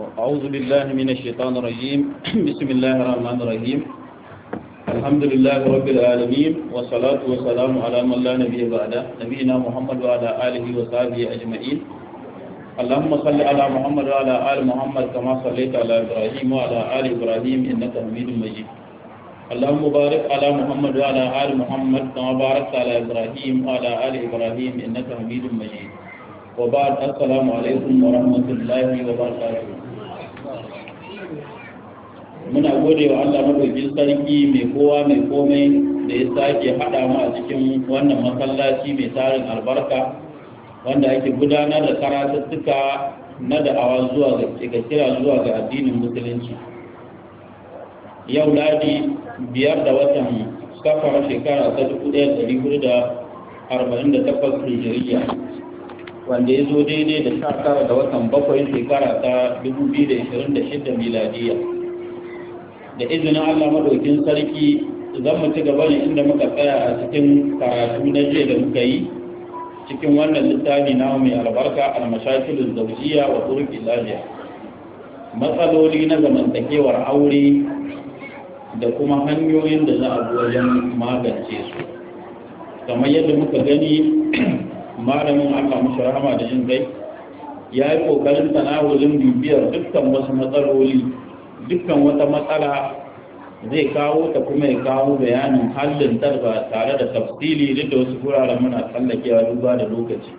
أعوذ بالله من الشيطان الرجيم بسم الله الرحمن الرحيم الحمد لله رب العالمين والصلاة والسلام على من لا نبي بعده نبينا محمد وعلى آله وصحبه أجمعين اللهم صل على محمد وعلى آل محمد كما صليت على إبراهيم وعلى آل إبراهيم إنك حميد مجيد اللهم بارك على محمد وعلى آل محمد كما باركت على إبراهيم وعلى آل إبراهيم إنك حميد مجيد وبعد السلام عليكم ورحمة الله وبركاته muna gode wa Allah madaukin sarki mai kowa mai komai da ya sake haɗa mu a cikin wannan masallaci mai tarin albarka wanda ake gudanar da karatuttuka na da'awa zuwa ga kira zuwa ga addinin musulunci yau ladi biyar da watan safar shekara ta dubu ɗaya ɗari hudu da arba'in da takwas hijiriya wanda ya zo daidai da sha tara da watan bakwai shekara ta dubu biyu da ishirin da shida miladiya da izinin allah madaukin sarki zan mu ci gaba ne inda muka tsaya a cikin karatu na jiya da muka yi cikin wannan littafi na mai albarka almashakilun zaujiya wa turki lafiya matsaloli na zamantakewar aure da kuma hanyoyin da za a bi wajen magance su kamar yadda muka gani malamin allah mashi rahama da jin kai ya yi ƙoƙarin tanawulin bibiyar dukkan wasu matsaloli dukkan wata matsala zai kawo ta kuma ya kawo bayanin hallin ba tare da tafsili duk da wasu guraren muna tsallakewa duba da lokaci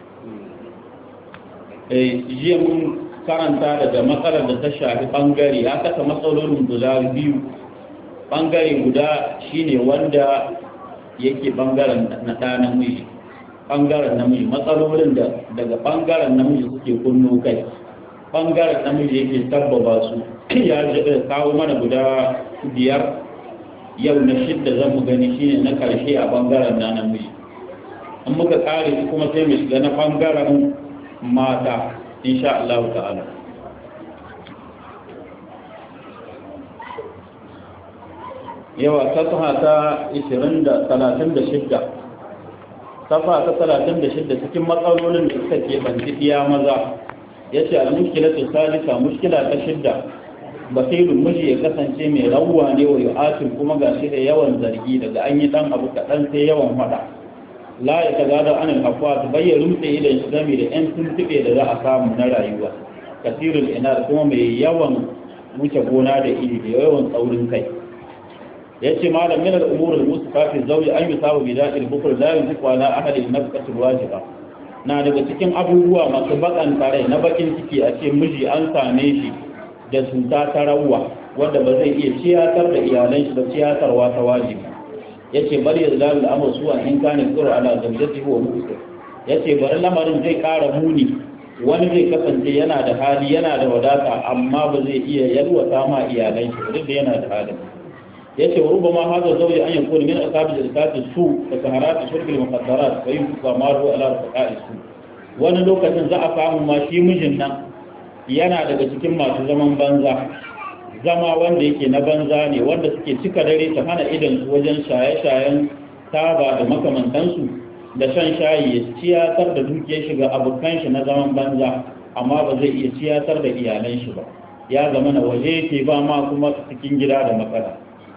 jiya mun karanta daga matsalar da ta shafi bangare ya saka matsalolin guda biyu bangare guda shine wanda yake bangaren na ɗa namiji bangaren namiji matsalolin da daga bangaren namiji suke kunno kai bangaren namiji yake tabbaba su ya kawo mana guda biyar yau na shidda zan mu gani shine na karshe a bangaren na namiji an muka kare su kuma sai mu shiga na bangaren mata insha Allah ta'ala yawa safa ta 20 da 36 safa ta 36 cikin matsalolin da suka ke banci iya maza yace al-mushkilatu salisa mushkila ta shidda basirun miji ya kasance mai rawwa ne wa yu'atin kuma ga shi da yawan zargi daga an yi dan abu kaɗan sai yawan faɗa la ya ta gada an alhafa ta bayyana rumtse idan shi game da yan tuntuɓe da za a samu na rayuwa kasirul ina kuma mai yawan wuce gona da iri da yawan tsaurin kai ya ce malam min al'umur al-musu kafin zauji an yi sabu bi da'il bukur la yuziku ala ahadin nafqatul wajiba na daga cikin abubuwa masu bakan tare na bakin ciki a ce miji an same shi da cuta ta rawwa wanda ba zai iya ciyatar da iyalan shi da ciyatarwa ta wajibi yace bari ya zalu al'amur suwa in kana qura ala zawjatihi wa mu'sir yace bari lamarin zai kara muni wani zai kasance yana da hali yana da wadata amma ba zai iya yalwata ma iyalan shi duk da yana da hali yace wa rubama hadha zawji an yakuna min asabi zakati su da saharat shirk al-muqaddarat wa yunfa maru ala rafaqa'i su wani lokacin za a samu ma shi mijin nan yana daga cikin masu zaman banza zama wanda yake na banza ne wanda suke cika dare ta hana idan su wajen shaye-shayen taba da makamantansu da shan shayi ya ciyatar da dukiyar shiga abokan shi na zaman banza amma ba zai iya ciyatar da iyalan shi ba ya zama na waje yake ba ma kuma cikin gida da matsala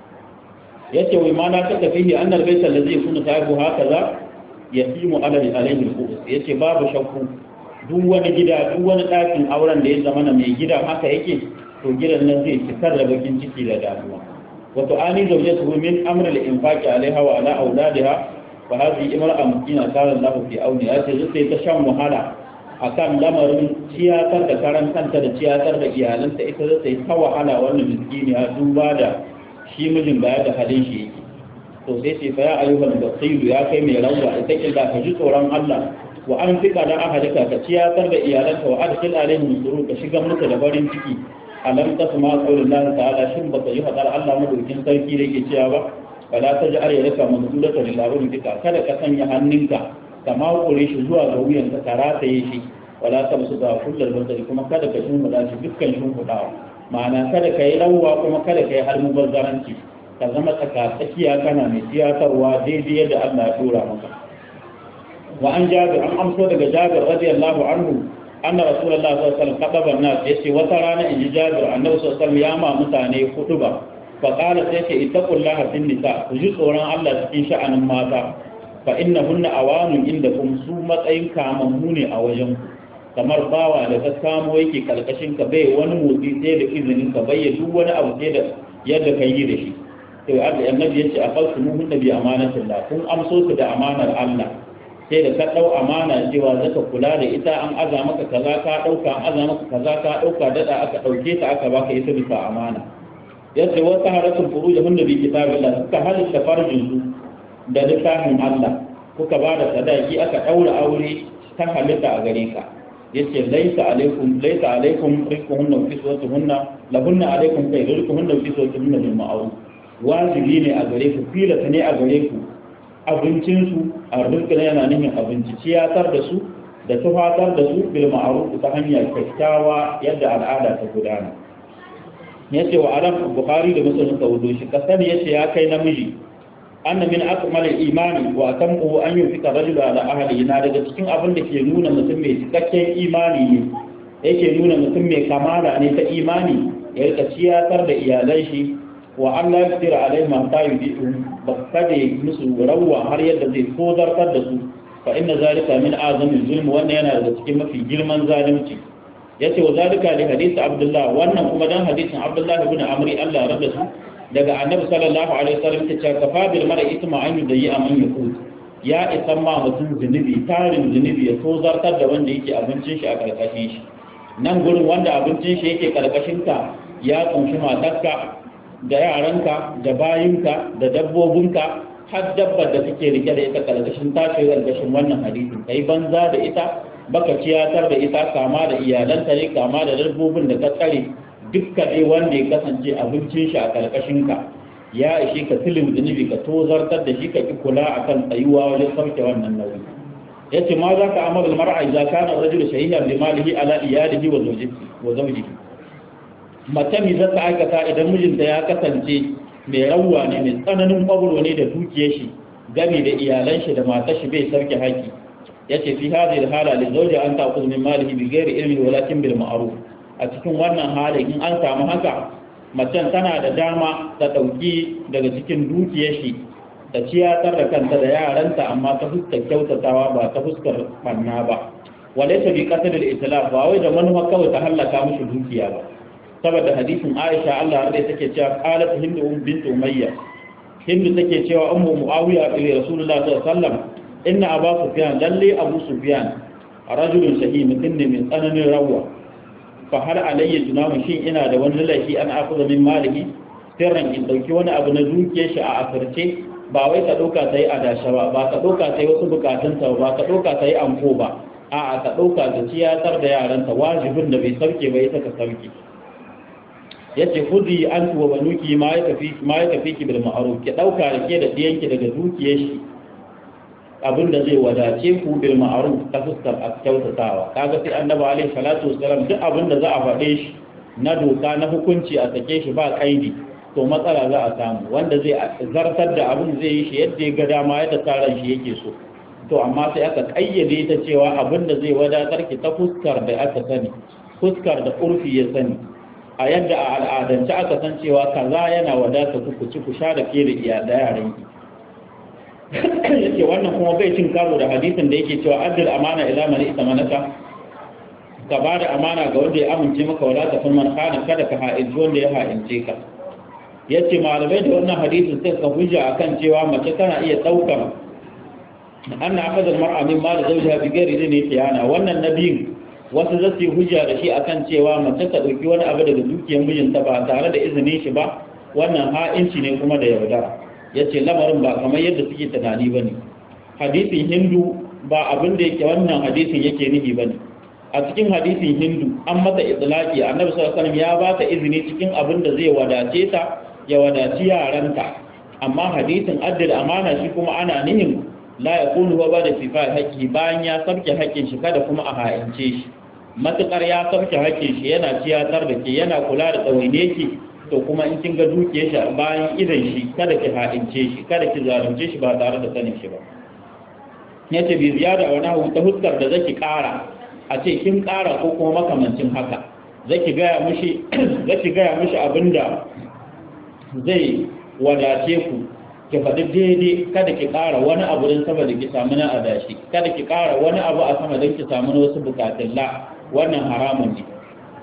ya ce wai mana ta tafihi annal baita da zai kuna sahibu haka za ya fi mu alaihi alaihi ya ce babu shakku duk wani gida duk wani ɗakin auren da ya zama na mai gida haka yake to gidan nan zai cikar da bakin ciki da damuwa wato ani zauje su min amr al infaqi alaiha wa ala auladiha fa hadhihi imra'a mukina qala Allah fi auni ya ce zai ta shan wahala akan lamarin ciyatar da karan kanta da ciyatar da iyalanta ita zai ta wahala wannan miskini ya duba da shi mijin baya da halin shi yake to sai ce fa ya ayyuhal basiru ya kai mai rawa ita killa ka ji tsoron Allah wa an fika da ahadika ka ciyatar da iyalanka wa adkhil alaihim surur ka shiga musu da farin ciki alam tasma qaulullah ta'ala shin baka yi hadar Allah madaukin sarki da yake cewa ba wala taj'al yadaka mamdudatan lil arun fika kada ka sanya hannunka ka makure shi zuwa ga wuyan ka tarataye shi wala tabsuda kullal basari kuma kada ka shimfida shi dukkan shimfidawa ma'ana kada ka yi rawwa kuma kada ka yi har mubazzaranci ka zama tsaka tsakiya kana mai tiyatarwa daidai yadda Allah ya dora maka wa an jabir an amso daga jabir radiyallahu anhu anna rasulullahi sallallahu alaihi wasallam kadaba nas yace wata rana in ji jabir annabi sallallahu alaihi wasallam ya ma mutane hutuba fa qala sai ce ittaqullaha fin nisa ku ji tsoron Allah cikin sha'anin mata fa innahunna awanun indakum su matsayin kamammu ne a wajen ku kamar bawa da ka kamo yake karkashin ka bai wani motsi sai da izinin ka bai duk wani abu sai da yadda ka yi da shi to annabi yace a falsu muhunna bi amanatillah kun amso su da amanar Allah sai da ka dau amana cewa zaka kula da ita an aza maka kaza ka dauka an aza maka kaza ka dauka dada aka dauke ta aka baka ita bisa amana yace wata haratul furujahunna bi kitabillah suka halitta farjin su da littafin Allah kuka ba da sadaki aka daura aure ta halitta a gare ka yace laisa alaikum laisa alaikum rizquhunna wa kiswatuhunna lahunna alaikum kai rizquhunna wa kiswatuhunna bil ma'ruf wajibi ne a gare ku filata ne a gare ku abincin su a rizqin yana nufin abinci ciyatar da su da tufatar da su bil ma'ruf ta hanyar kyakkyawa yadda al'ada ta gudana yace wa aram bukhari da muslim ka wudo shi kasani yace ya kai namiji anna min akmal imani wa atamu an yunfika rajul ala ahli na daga cikin abin da ke nuna mutum mai cikakken imani ne yake nuna mutum mai kamala ne ta imani ya rika ciyatar da iyalan shi wa an la yaqdir alai ma ta yuditu ba kada musu rawa har yadda zai kozartar da su fa inna zalika min azami zulm wannan yana daga cikin mafi girman zalunci yace wa zalika li hadisi abdullah wannan kuma dan hadisin abdullah ibn amri Allah rabda su daga annabi sallallahu alaihi wasallam ta ce kafa bil mara isma an yudayi aman yakut ya isan ma mutum zunubi tarin zunubi ya tozartar da wanda yake abincin shi a karkashin shi nan gurin wanda abincin shi yake karkashin ka ya kunshi matarka da yaranka da bayinka da dabbobinka har dabbar da kake rike da ita karkashin tashi karkashin wannan hadisin kai banza da ita baka ciyatar da ita kama da iyalanta ne kama da dabbobin da ka tsare dukkan dai wanda ya kasance abincin shi a karkashin ka ya ishe ka tilin zunubi ka tozartar da shi ka ki kula akan tsayuwa wajen sauke wannan nauyi yace ma za ka amara mar'a idza kana rajulu shahihan bi malihi ala iyalihi wa zawjihi wa zawjihi mace mi za ta aikata idan mijinta ya kasance mai rawwa ne mai tsananin kwabro ne da dukiyar shi gami da iyalan shi da matar shi bai sauke haƙi yace fi hadhihi hala li zawji an ta'khudh min malihi bi ghairi ilmin walakin bil ma'ruf a cikin wannan halin in an samu haka macen tana da dama ta ɗauki daga cikin dukiyar shi ta ciyatar da kanta da yaranta amma ta fuskar kyautatawa ba ta fuskar banna ba wale ta bi kasar da itilaf ba wai da manufa kawai ta hallaka mushi dukiya ba saboda hadisin aisha allah rai take cewa qalat hindu bint umayya hindu take cewa ummu muawiya ila rasulullah sallallahu alaihi wasallam inna abu sufyan lalle abu sufyan rajulun shahih mutum ne mai tsananin rawa fa har alayya junahu shin ina da wani laifi an akuza min maliki sirran in dauki wani abu na dukiyar shi a asirce ba wai ka dauka sai a dasha ba ba ka dauka sai wasu bukatun ta ba ka dauka sai anko ba a'a ka dauka da ciyatar da yaranta wajibin da bai sauke ba ita ka sauke yace khudi an wa banuki ma ya tafi ma ya tafi ki bil ma'ruf ki dauka da ke da diyanki daga dukiyar shi abin da zai wadace ku bil ma'ruf ta fuskar a kyautatawa kaga sai annabi alaihi salatu wasalam duk abin da za a faɗe shi na doka na hukunci a sake shi ba kaidi to matsala za a samu wanda zai zartar da abin zai yi shi yadda ya ga dama yadda tsaron shi yake so to amma sai aka kayyade ta cewa abin da zai wadatar ki ta fuskar da aka sani fuskar da urfi ya sani a yadda a al'adance aka san cewa kaza yana wadata ku ku ci ku sha da ke da iya da yaran ki yake wannan kuma bai cin karo da hadisin da yake cewa addal amana ila man itamanaka ka ba da amana ga wanda ya amince maka wala ta kun man kana kada ka ha'inci wanda ya ha'ince ka yace malamai da wannan hadisin sai ka hujja akan cewa mace tana iya daukar anna akadal mar'a min mal zawjiha bi ghairi idni khiyana wannan nabiyin wasu za su yi hujja da shi akan cewa mace ta dauki wani abu daga dukiyar mijinta ba tare da izinin shi ba wannan ha'inci ne kuma da yaudara yace lamarin ba kamar yadda suke tunani bane hadisin hindu ba abin da yake wannan hadisin yake nihi bane a cikin hadisin hindu an mata itlaqi annabi sallallahu alaihi wasallam ya ba ta izini cikin abin da zai wadace ta ya wadaci yaranta amma hadisin addil amana shi kuma ana nihin la yaqulu wa bada fifa haqqi bayan ya sabke haƙƙin shi kada kuma a hayance shi matukar ya sabke haƙƙin shi yana ciyatar da ke yana kula da tsawaine ki to kuma in kin ga dukiyar shi bayan idan shi kada ki ha'ince shi kada ki zalunce shi ba tare da sanin shi ba yace bi ziyada wa nahu ta huskar da zaki kara a ce kin ƙara ko kuma makamancin haka zaki gaya mishi zaki gaya mishi abinda zai wadace ku ki faɗi daidai kada ki ƙara wani abu don saboda ki samu na adashi kada ki ƙara wani abu a sama don ki samu na wasu bukatun la wannan haramun ne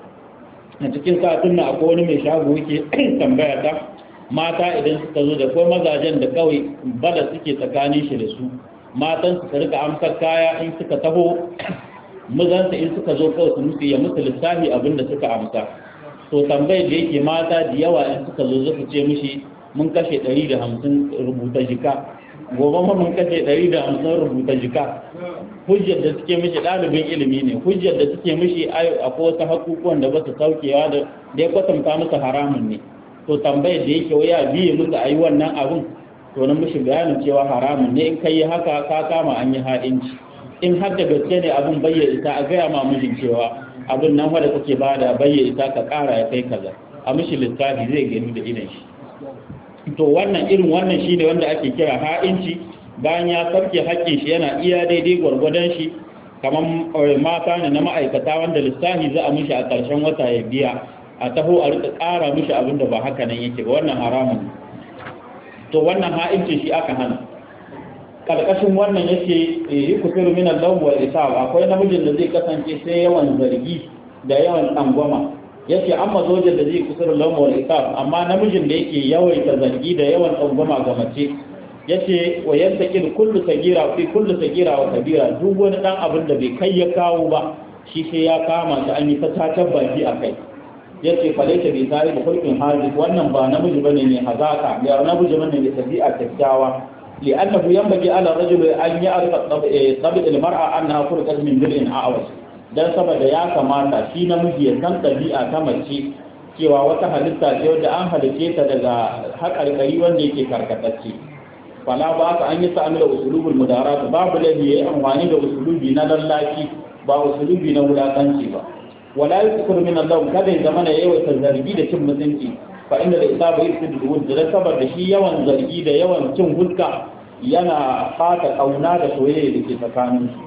a cikin satun na akwai wani mai shago yake tambaya ta mata idan suka zo da ko mazajen da kawai bala suke tsakanin shi da su matan su rika amsar kaya in suka taho mazansa in suka zo kawai su musu ya musu lissafi abin da suka amsa to tambayar da yake mata da yawa in suka zo suka ce mishi mun kashe 150 rubuta jika gobe ma mun kashe 150 rubuta jika hujjar da suke mishi ɗalibin ilimi ne hujjar da suke mishi akwai wasu hakukuwan da ba su saukewa da ya kwatanta musu haramun ne to tambayar da yake waya biye musu a yi wannan abin to na mishi bayanin cewa haramun ne in ka yi haka ka kama an yi ha'inci in har da gaske ne abin bayyana ita a gaya ma mijin cewa abin nan wadda kake ba da bayyana ita ka kara ya kai kaza a mishi lissafi zai gani da idan shi to wannan irin wannan shine wanda ake kira ha'inci bayan ya sarke haƙƙin shi yana iya daidai gwargwadon shi kamar mata ne na ma'aikata wanda lissafi za a mishi a ƙarshen wata ya biya a taho a rika ƙara mishi abin da ba haka nan yake ba wannan haramun to wannan ha'inci shi aka hana karkashin wannan yake yi kusiru min al-law wal isab akwai namijin da zai kasance sai yawan zargi da yawan tsangwama yace amma zojin da zai kusiru law wal isab amma namijin da yake yawaita zargi da yawan tsangwama ga mace yace wa yantaqil kullu sagira fi kullu sagira wa kabira duk wani dan abin da bai kai ya kawo ba shi sai ya kama shi an yi ta tatar baki akai yace falaita bi sai da hulkin hadis wannan ba namiji bane ne hazaka ya namiji bane ne tabi'a kyakkyawa لأنه ينبغي على الرجل أن يعرف طبع المرأة أنها خلقت من ضلع أعوج dan saboda ya kamata shi namiji ya san ɗabi'a ta mace cewa wata halitta ce wadda an halice ta daga haƙarƙari wanda yake karkatacce fala ba ka an yi sa'amila usulubul mudarat babu laifi yayi amfani da usulubi na lallaci ba usulubi na wulakanci ba wala yuskur min Allah kada ya zama ya yawaita zargi da cin mutunci fa inda da isaba yufsidu al-wujud da saboda shi yawan zargi da yawan cin huska yana fata kauna da soyayya da ke tsakanin su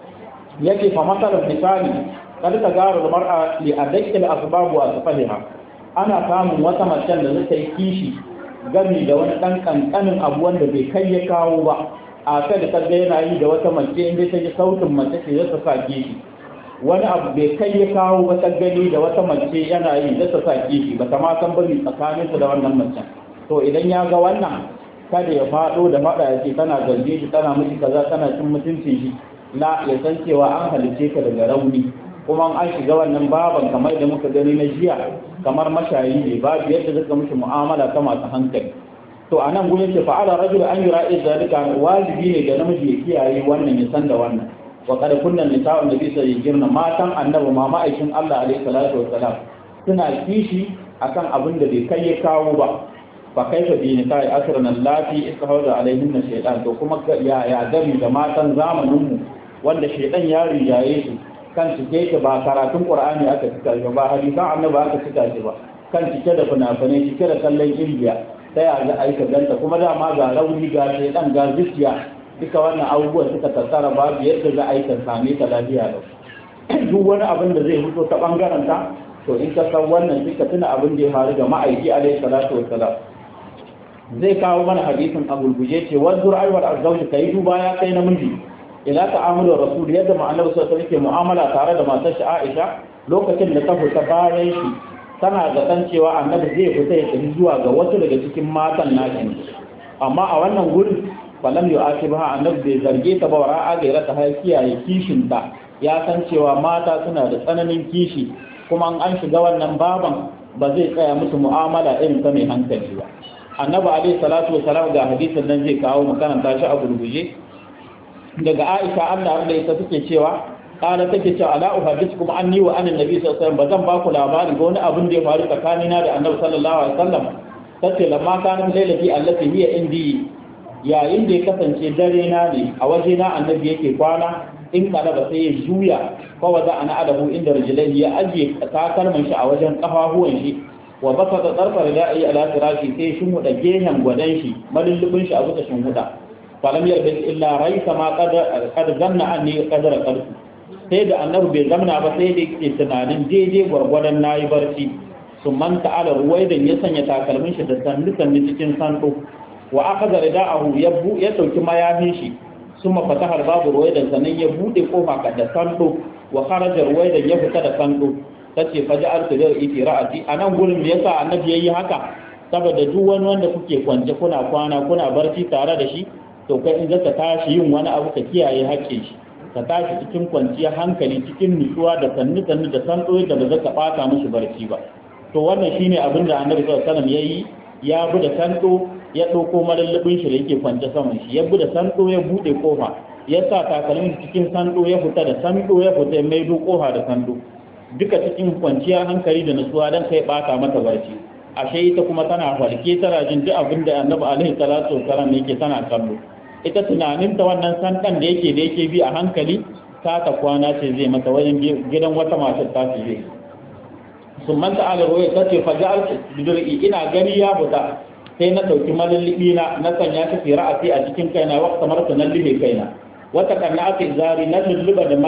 yake fa masalan misali kada ta gara mar'a li adakki al-asbab wa asfaliha ana samun wata macen da zata yi kishi gami da wani dan kankanin abu wanda bai kai ya kawo ba a kai da kaga yana yi da wata mace inda ta ji sautin mace ce zata sa kishi wani abu bai kai ya kawo wata gani da wata mace yana yi da ta sa kishi ba ta ma san bari tsakanin da wannan macen to idan ya ga wannan kada ya fado da fada ya ce tana zarge shi tana miki kaza tana cin mutuncin shi na ya san cewa an halice ka daga rauni kuma an shiga wannan baban kamar da muka gani na jiya kamar mashayi ne babu yadda zaka mishi mu'amala ta masu hankali to a nan gurin ce fa'ala rajul an yura zalika wajibi ne ga namiji ya kiyaye wannan ya san da wannan wa kada kunnan nisa'un nabi sai girna matan annabi ma ma'aikin Allah alaihi salatu wassalam suna kishi akan abin da bai kai ya kawo ba fa kaifa bi nisa'i asran allati istahawza alaihin shaytan to kuma ya ya gami da matan zamanin mu wanda shaytan ya rijaye su kan cike ke ba karatun qur'ani aka cika shi ba hadisan annabi aka cika shi ba kan cike da fina-finai cike da kallon indiya ta ya ga aika ganta kuma dama ga rauni ga shaytan ga zuciya duka wannan abubuwan suka tattara babu yadda za a yi same ta lafiya da duk wani abin da zai fito ta bangaren ta to in ka san wannan duka tuna abin da ya faru ga ma'aiki alaihi salatu wassalam zai kawo mana hadisin a gurguje ce wanzur aiwar azzauji kai duba ya kai namiji ila ta'amulu rasul yadda ma'anar sallallahu alaihi mu'amala tare da matar shi Aisha lokacin da ta fita bayan shi tana zaton cewa annabi zai fita ya tafi zuwa ga wasu daga cikin matan nakin amma a wannan gurin falam yu akibaha annabi bai zarge ta ba wa ra'a gaira ta har kiyaye kishin ta ya san cewa mata suna da tsananin kishi kuma an shiga wannan baban ba zai tsaya musu mu'amala irin ta mai hankali ba annabi alaihi salatu wasalam ga hadisin nan zai kawo mu karanta shi a gurguje daga Aisha Allah da ita take cewa kana take cewa ala uhadithukum anni wa anna nabi sallallahu alaihi wasallam bazan ba ku labarin ga wani abin da ya faru tsakanina da annabi sallallahu alaihi wasallam tace lamma kana lailati allati hiya indi yayin da ya kasance dare na ne a waje na annabi yake kwana in kana ba sai ya juya ko waza ana adabu inda rijlai ya ajiye takalman shi a wajen kafafuwan shi wa baka da tsarfar da'i ala firashi sai shi huda gehen gwadan shi malullubin shi a bisa shin huda falam yarda illa raisa ma qad qad zanna anni qadara qarsu sai da annabi bai zamna ba sai da yake tunanin daidai gwargwadon nayi barci sun manta ala ruwaidan ya sanya takalmin shi da sandu sandu cikin sando wa aka zara da'ahu ya bu ya dauki mayafin shi sun mafata har babu ruwaidan sannan ya bude kofa ka da sando wa kharaja ruwaidan ya fita da sando tace fa ja'altu da iti ra'ati anan gurin da yasa annabi yayi haka saboda duk wani wanda kuke kwance kuna kwana kuna barci tare da shi to kai in zaka tashi yin wani abu ka kiyaye haƙƙin shi ka tashi cikin kwanciyar hankali cikin nutsuwa da sannu sannu da sandoyi da ba zaka bata mishi barci ba to wannan shine abin da annabi sallallahu alaihi wasallam yayi ya bi da sando ya dauko malallabin shi da yake kwance saman shi ya bi da sando ya bude kofa ya sa takalmin cikin sando ya fita da sando ya fita ya maido kofa da sando duka cikin kwanciyar hankali da nutsuwa dan kai bata mata barci ashe ita kuma tana farke tana jin duk abin da annabi alaihi salatu wasallam yake tana kallo ita tunanin ta wannan sandan da yake da yake bi a hankali ta ta kwana ce zai mata wajen gidan wata matar ta ce zai sun manta ala ruwaya ta ce faja bidur'i ina gani ya fita sai na ɗauki malallibi na na sanya shi fi ra'asi a cikin kaina wa kamar ta nan libe kaina wata kanna aka zari na lulluba da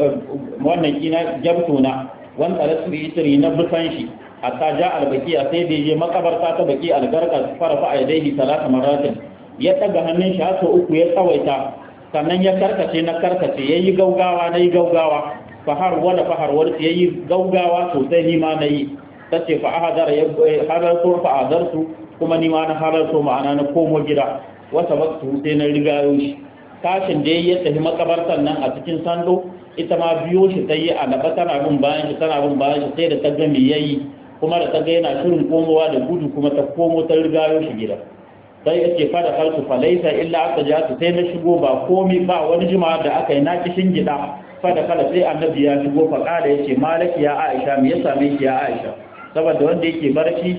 wannan kina jabtuna wanda rasu itiri na busan shi hatta ja albakiya sai da je makabarta ta baki algarka farafa a yadaihi talata maratin ya ɗaga hannun shi har uku ya tsawaita sannan ya karkace na karkace yayi gaugawa na yi gaugawa fahar wala fahar warsu ya yi gaugawa sosai ni ma na yi ta ce fa ahadar ya halarto fa adarsu kuma ni ma na halarto ma'ana na komo gida wata waktu sai na riga shi tashin da ya tafi makabartar nan a cikin sando ita ma biyo shi ta yi a naba tana bin bayan shi tana bin bayan shi sai da ta ga me yayi kuma da ta ga yana shirin komowa da gudu kuma ta komo ta riga shi gida sai ya ce fada kaltu falaisa illa aka ja sai na shigo ba komi ba wani jima'a da aka yi na kishin gida fada kala sai annabi ya shigo fa kada yace malaki ya aisha me ya same ki ya aisha saboda wanda yake barci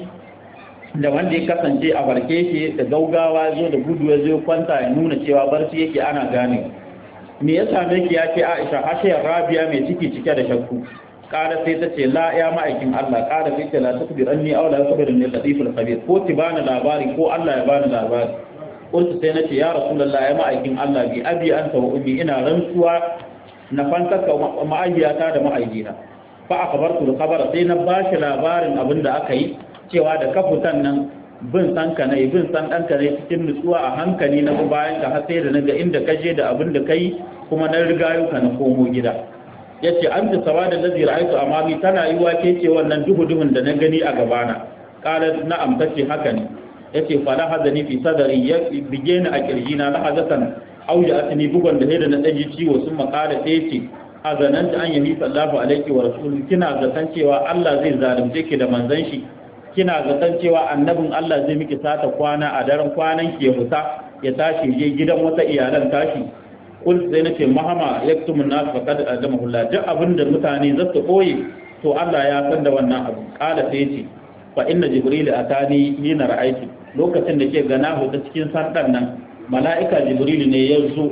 da wanda ya kasance a barke shi da gaugawa zo da gudu ya zo kwanta ya nuna cewa barci yake ana gane me ya same ki ya ce aisha hashiyar rabiya mai ciki cike da shakku kada sai ta ce la ya ma'aikin Allah kada sai ce la tukbir anni aw la tukbir ni latiful khabir ko ti bani labari ko Allah ya bani labari kuntu sai nace ya rasulullah ya ma'aikin Allah bi abi anta wa ummi ina rantsuwa na fantaka ma'ayyata da ma'ayyina fa akhbartu al-khabar sai na bashi labarin abin da aka yi cewa da kafutan nan bin san ka ne bin san dan ka ne cikin nutsuwa a hankali na bayan ka har sai da naga inda ka je da abin da kai kuma na riga ka na komo gida yace an ta sawa da lazi ra'aytu amami tana yi wake ce wannan duhu duhun da na gani a gabana qala na'am tace haka ne yace fa la hazani fi sadri ya bige ni a kirjina la hazatan auja atini bugon da da na daji ciwo sun makala ɗaya ce hazananta an yahi sallahu alaihi wa rasuluhu kina zaton cewa Allah zai zalunce ki da manzon shi kina zaton cewa annabin Allah zai miki sata kwana a daren kwanan ki ya fita ya tashi je gidan wata iyalan tashi kul sai nace mahama yaktumu nas faqad adamahu Allah duk abinda mutane za su koyi to Allah ya san da wannan abu kala sai ce fa inna jibril atani hina ra'aiti lokacin da ke gana ta cikin sandan nan mala'ika jibril ne ya zo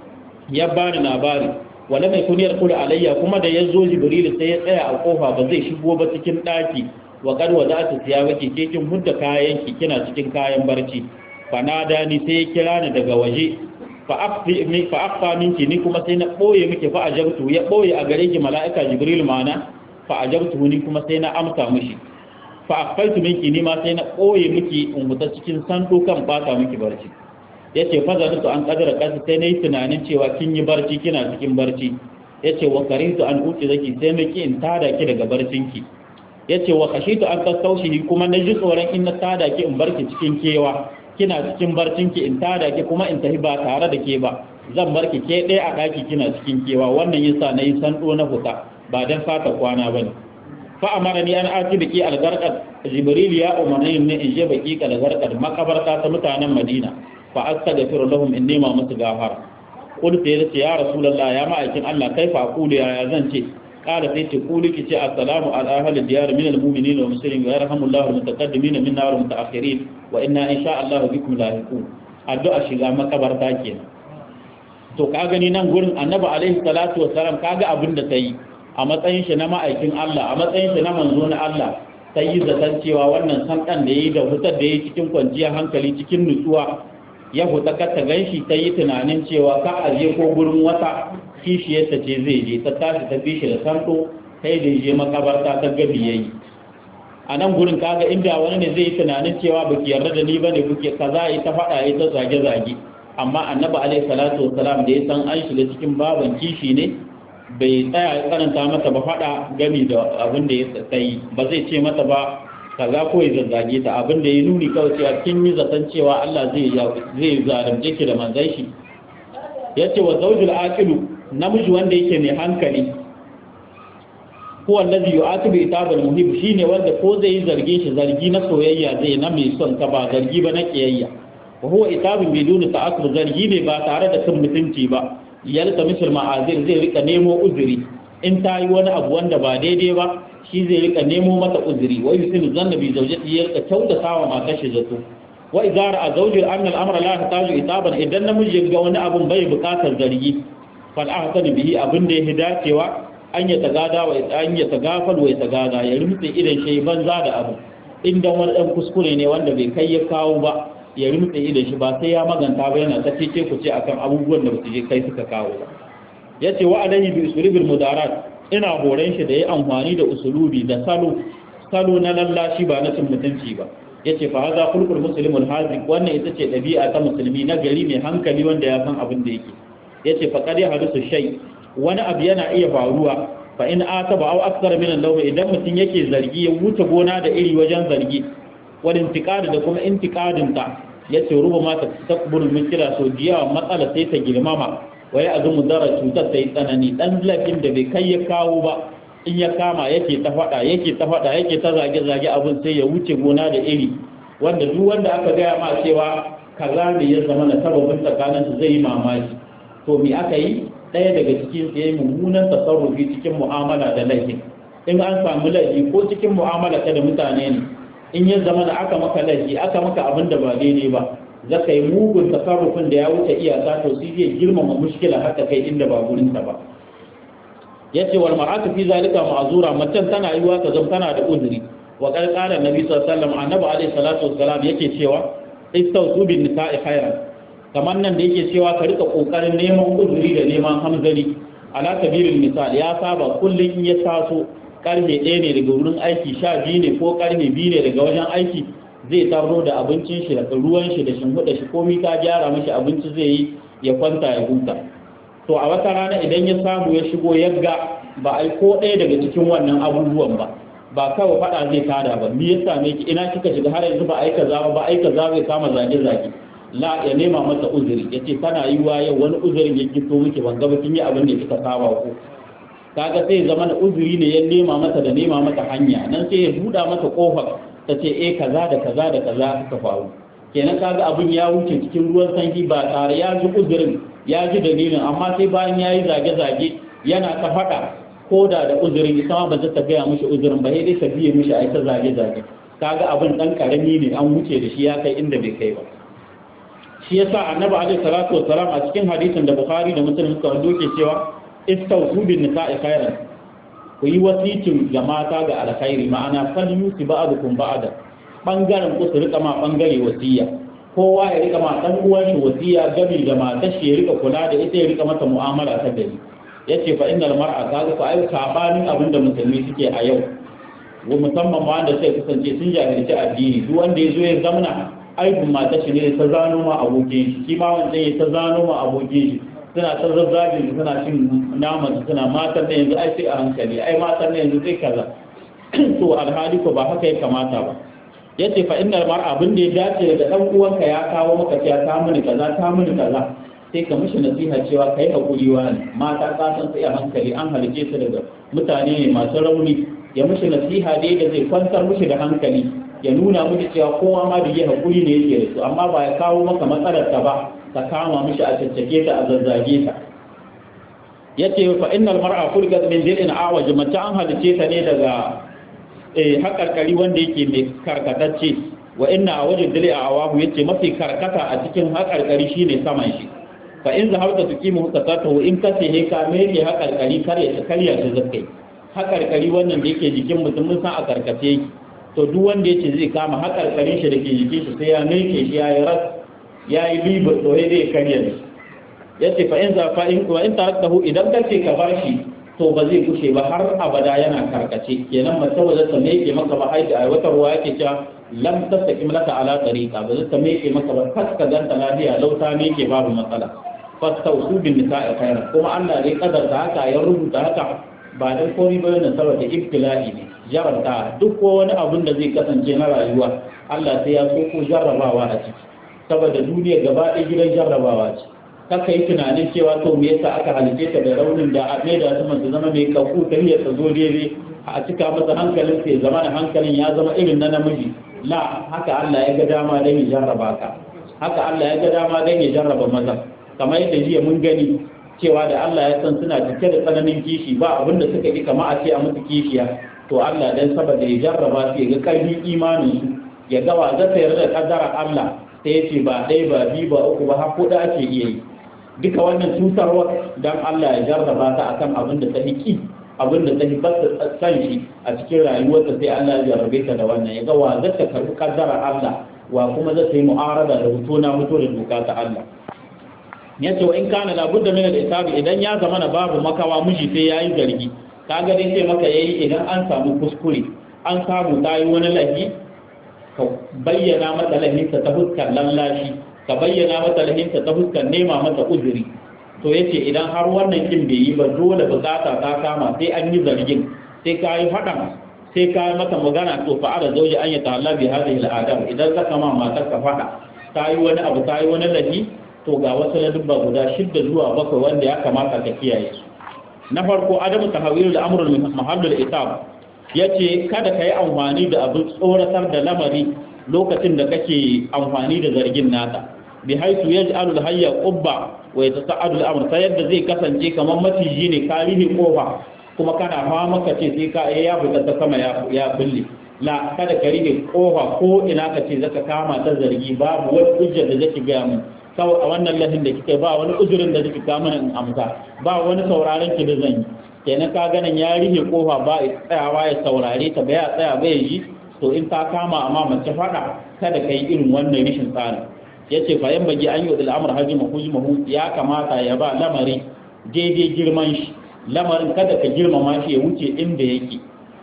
ya bani labari wala mai kuniyar kula alayya kuma da ya zo jibril sai ya tsaya a kofa ba zai shigo ba cikin daki wa kad wada'tu thiyabaki ke kin hudda kayan ki kina cikin kayan barci fa nada ni sai ya kira ni daga waje fa afi mi fa afa minki ni kuma sai na boye miki fa ajabtu ya boye a gare ki mala'ika jibril mana fa ajabtu ni kuma sai na amsa mishi fa afaitu minki ni ma sai na boye miki in huta cikin santo kan bata miki barci yace fa za an kadara kasu sai nayi tunanin cewa kin yi barci kina cikin barci yace wa karintu an uki zaki sai na ki in tada ki daga barcinki yace wa khashitu an tastaushi kuma na ji tsoron in na tada ki in barki cikin kewa kina cikin barcinki in tada ki kuma in tafi ba tare da ke ba zan barki ke ɗaya a ɗaki kina cikin kewa wannan yasa na yi sando na fita ba dan fata kwana bane fa amara ni an ati biki algarqat jibril ya umarni ne in je baki algarqat makabarta ta mutanen madina fa astaghfiru lahum inni ma musu gafara qultu ya ce ya rasulullah ya ma'aikin Allah kaifa aqulu ya zan ce قال سيتي قولي كي السلام على أهل الديار من المؤمنين والمسلمين ويرحم الله المتقدمين منا والمتأخرين وإنا إن شاء الله بكم لاحقون addu'a shiga makabarta kenan to ka gani nan gurin annabi alaihi salatu wassalam kaga abin da tayi a matsayin shi na ma'aikin Allah a matsayin shi na manzo na Allah sai yi zaton cewa wannan sandan da yayi da hutar da yayi cikin kwanciyar hankali cikin nutsuwa ya huta ka ta ganshi ta yi tunanin cewa ka aje ko gurin wata kishiyarta ce zai je ta tashi ta fi shi da santo kai da je makabarta ta gabi yayi a nan gurin kaga inda wani ne zai yi tunanin cewa baki yarda da ni bane kuke kaza yi ta faɗa yi ta zage zage amma annabi alaihi salatu wassalam da ya san an shiga cikin baban kishi ne bai tsaya ya karanta mata ba faɗa gami da abin da ya tsayi ba zai ce mata ba kaza ko ya zazzage ta abin da ya nuni kawai cewa kin yi zaton cewa Allah zai zai zalunce ki da manzon shi yace wa zawjul aqilu namiji wanda yake mai hankali ko allazi yu'atibu itabal muhib shine wanda ko zai yi zarge shi zargi na soyayya zai na mai son ta ba zargi ba na kiyayya wa huwa itabun biduni ta'assub zargi ne ba tare da kan mutunci ba yalta misal ma'azir zai rika nemo uzuri in ta yi wani abu wanda ba daidai ba shi zai rika nemo mata uzuri wa yusin zanna bi zawjati ya rika kyautata wa matar shi zato wa idza ra'a zawjul anna al-amra la yahtaju itaban idan namiji ga wani abun bai bukatar zargi fal ahsan bihi abin da ya dacewa an ya tagada wa an ya tagafal wa ya tagada ya rumtse idan shi banza da abu inda wani dan kuskure ne wanda bai kai ya kawo ba ya rumtse idan shi ba sai ya maganta ba yana ta cece ku ce akan abubuwan da basu je kai suka kawo ba yace wa alaihi bi usulubil mudarat ina horon shi da ya amfani da usulubi da salo salo na lallashi ba na cin mutunci ba yace fa hadha khulqul muslimul haziq wannan ita ce dabi'a ta musulmi na gari mai hankali wanda ya san abin da yake yace fa qad hadisu shay wani abu yana iya faruwa fa in ataba aw akthar min al idan mutum yake zargi ya wuce gona da iri wajen zargi wal intiqad da kuma intiqadin ta yace ruba ma ta takbur mutira so diya matsala sai ta girmama wai azumu dara cutar ta yi tsanani dan lafin da bai kai ya kawo ba in ya kama yake ta fada yake ta fada yake ta zage zage abin sai ya wuce gona da iri wanda duk wanda aka gaya ma cewa kaza ne ya zama na sababin tsakaninsu zai yi mamaki to me aka yi ɗaya daga cikin ya yi mummunan tasarrufi cikin mu'amala da laifin in an samu laifi ko cikin mu'amala ta da mutane ne in ya zama da aka maka laifi aka maka abin da ba daidai ba za ka yi mugun tasarrufin da ya wuce iyaka to sai zai girmama mushkila haka kai inda ba gurinsa ba ya ce wal mar'atu fi zalika ma'zura macen tana yiwa ta zama tana da uzuri wa qad qala nabi sallallahu alaihi wasallam annabi alaihi salatu wassalam yake cewa istawsu bin nisa'i khairan kamar nan da yake cewa ka rika kokarin neman uzuri da neman hamzari ala sabilil misal ya saba kullun in ya taso karfe ɗaya ne daga wurin aiki sha biyu ne ko karfe biyu ne daga wajen aiki zai taro da abincin shi da ruwan shi da shimfiɗa shi komi ka gyara mashi abinci zai yi ya kwanta ya huta to a wata rana idan ya samu ya shigo ya ga ba a yi ko ɗaya daga cikin wannan abubuwan ba ba kawai faɗa zai tada ba me ya same ki ina kika shiga har yanzu ba a yi kaza ba ba a yi kaza zai kama zage-zage la ya nema masa uzuri ya ce tana yi wa yau wani uzurin ya gito miki ban gaba kin yi abin da kika saba ko kaga sai zama da uzuri ne ya nema masa da nema mata hanya nan sai ya buɗa mata kofar ta ce eh kaza da kaza da kaza suka faru kenan kaga abin ya wuce cikin ruwan sanyi ba tare ya ji uzurin ya ji dalilin amma sai bayan ya yi zage-zage yana ta faɗa ko da da uzurin ita ma ba za ta gaya mishi uzurin ba sai dai ta biye mishi a ita zage-zage kaga abin dan karami ne an wuce da shi ya kai inda bai kai ba shi yasa annabi alaihi salatu wassalam a cikin hadisin da bukhari da muslim suka wando ke cewa istawsu bin nisa'i khairan ku yi wasicin ga mata ga alkhairi ma'ana fal yusi ba'dukum ba'da bangaren ku su rika ma bangare wasiya kowa ya rika ma dan uwan shi wasiya gabi da matar shi ya rika kula da ita ya rika mata mu'amala ta gari yace fa innal mar'a kaga fa ai sabanin abinda musulmi suke a yau wa musamman ma wanda sai kasance sun jahilci addini duk wanda ya zo ya zamna aibin mata shi ne ta zano ma abokin shi shi ma wancan ya ta zano ma abokin shi suna ta zazzagin su suna cin naman su suna matan na yanzu ai sai a hankali ai matan na yanzu sai kaza to alhali ko ba haka ya kamata ba yace fa innal mar'a abin da ya dace da dan uwanka ya kawo maka cewa ta mini kaza ta mini kaza sai ka mishi nasiha cewa kai hakuri wa ne mata ka san sai a hankali an halice su daga mutane ne masu rauni ya mishi nasiha dai da zai kwantar mishi da hankali ya nuna miki cewa kowa ma da yi hakuri ne yake da su amma ba ya kawo maka matsalar ta ba ka kama mishi a caccake ta a zazzage ta yace fa innal mar'a khulqat min dil'in awaj mace an halice ta ne daga eh hakarkari wanda yake mai karkatacce wa inna awaj dil'i awahu yace mafi karkata a cikin hakarkari shine saman shi fa in zahabta tuqimu hukatatu in kace he ka mere hakarkari kare ta karya shi zakai hakarkari wannan da yake jikin mutum mun san a karkace yake to duk wanda yace zai kama hakarkarin shi dake jikin shi sai ya nake shi ya yi ras ya yi libar to sai dai karya ne ya ce fa in za fa in wa in taraktahu idan kace ka bashi to ba zai kushe ba har abada yana karkace kenan mace ba zata meke maka ba haida a wata ruwa yake cewa lam tastaqim laka ala tariqa ba zata meke maka ba kas ka ganta lafiya lauta meke babu matsala fastausu bin nisa'i khairan kuma Allah ne kadarta haka ya rubuta haka ba dan komai ba ne saboda ibtila'i ne jarabta duk ko wani abun da zai kasance na rayuwa Allah sai ya so ko jarrabawa a ciki saboda duniya gaba ɗaya gidan jarrabawa ce kaka yi tunanin cewa to me yasa aka halice ta da raunin da a da su masu zama mai kafu ta hiyar ta zo daidai a cika masa hankalin sai zama da hankalin ya zama irin na namiji la haka Allah ya ga dama dan ya jarraba ka haka Allah ya ga dama dan ya jarraba maza kamar yadda jiya mun gani cewa da Allah ya san suna cike da tsananin kishi ba abin da suka yi kama a ce a musu kishiya to Allah dan saboda ya jarraba su ya ga karfin imanin su ya ga wa zata yarda da kaddara Allah sai ya ce ba ɗaya ba biyu ba uku ba har kuɗa ake iya yi duka wannan cutarwa dan Allah ya jarraba ta akan abin da ta hiki abin da ta hibata san shi a cikin rayuwarta sai Allah ya jarrabe ta da wannan ya ga wa zata karbi kaddara Allah wa kuma zata yi mu'arada da hutu na hutu da doka ta Allah ya ce wa in kana labudda min al-isabi idan ya zama na babu makawa miji sai yayi zargi kaga dai sai maka yayi idan an samu kuskure an samu tayi wani lahi ka bayyana mata lahinta ta fuskar lallashi ka bayyana mata lahinta ta fuskar nema mata uzuri to yace idan har wannan kin bai yi ba dole bukata ta kama sai an yi zargin sai ka yi faɗan sai ka yi mata magana to fa ala zauji an ya ta'alla bi hadhihi al-adam idan ka kama matar ka faɗa ta yi wani abu ta yi wani lahi to ga wasu ladubba guda shidda zuwa bakwai wanda ya kamata ka kiyaye su na farko adamu tahawilul amrul mahallul itab yace kada ka yi amfani da abin tsoratar da lamari lokacin da kake amfani da zargin nata bi haitu yaj'alu al-hayya qubba wa yatasa'adu al-amr sai yadda zai kasance kamar maciji ne ka rihe kofa kuma kana hawa maka ce sai ka ya fita ta sama ya ya bulle la kada ka rihe kofa ko ina ka ce zaka kama ta zargi babu wani hujjar da zaki ga mu kawai a wannan lahin da kike ba wani uzurin da kike kama in amsa ba wani sauraron ki da zan yi kenan ka ganin ya rihe kofa ba tsayawa ya saurare ta ba ya tsaya ba ya yi to in ta kama amma mace fada kada ka yi irin wannan rishin tsarin ya ce fayan bagi an yi al'amur hajji mahu ya kamata ya ba lamari daidai girman shi lamarin kada ka girmama shi ya wuce inda yake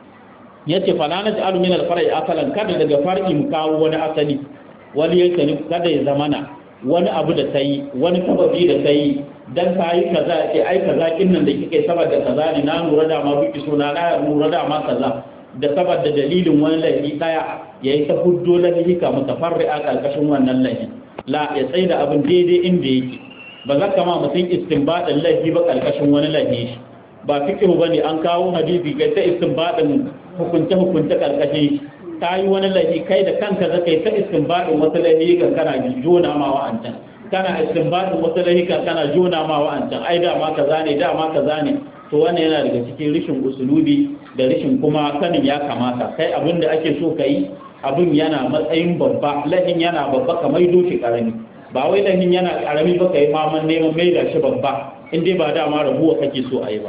ya ce falana ji alumin alfarai asalan kada daga far'i mu kawo wani asali wani yanka kada ya zamana wani abu da ta yi wani sababi da ta yi dan ta yi kaza ce ai kaza kin nan da kike saboda kaza ne na lura da ma biki so na lura da ma kaza da saboda dalilin wani laifi daya yayi ta huddo laifi ka mutafarri'a karkashin wannan laifi la ya tsaye da abin daidai inda yake ba za ka ma mutum istinbadin laifi ba karkashin wani laifi shi ba fiqhu bane an kawo hadisi kai ta istinbadin hukunce hukunce karkashin shi ta yi wani laifi kai da kanka zaka yi ta istinbadin wasu laifi kan kana jona ma wa'ancan kana istinbadin wasu laifi kan kana jona ma wa'ancan ai da ma kaza ne da ma kaza ne to wannan yana daga cikin rishin usulubi da rishin kuma sanin ya kamata kai abin da ake so ka yi abin yana matsayin babba lahin yana babba ka maido shi karami ba wai lahin yana karami ba ka yi maman neman maida shi babba in dai ba dama rabuwa kake so a yi ba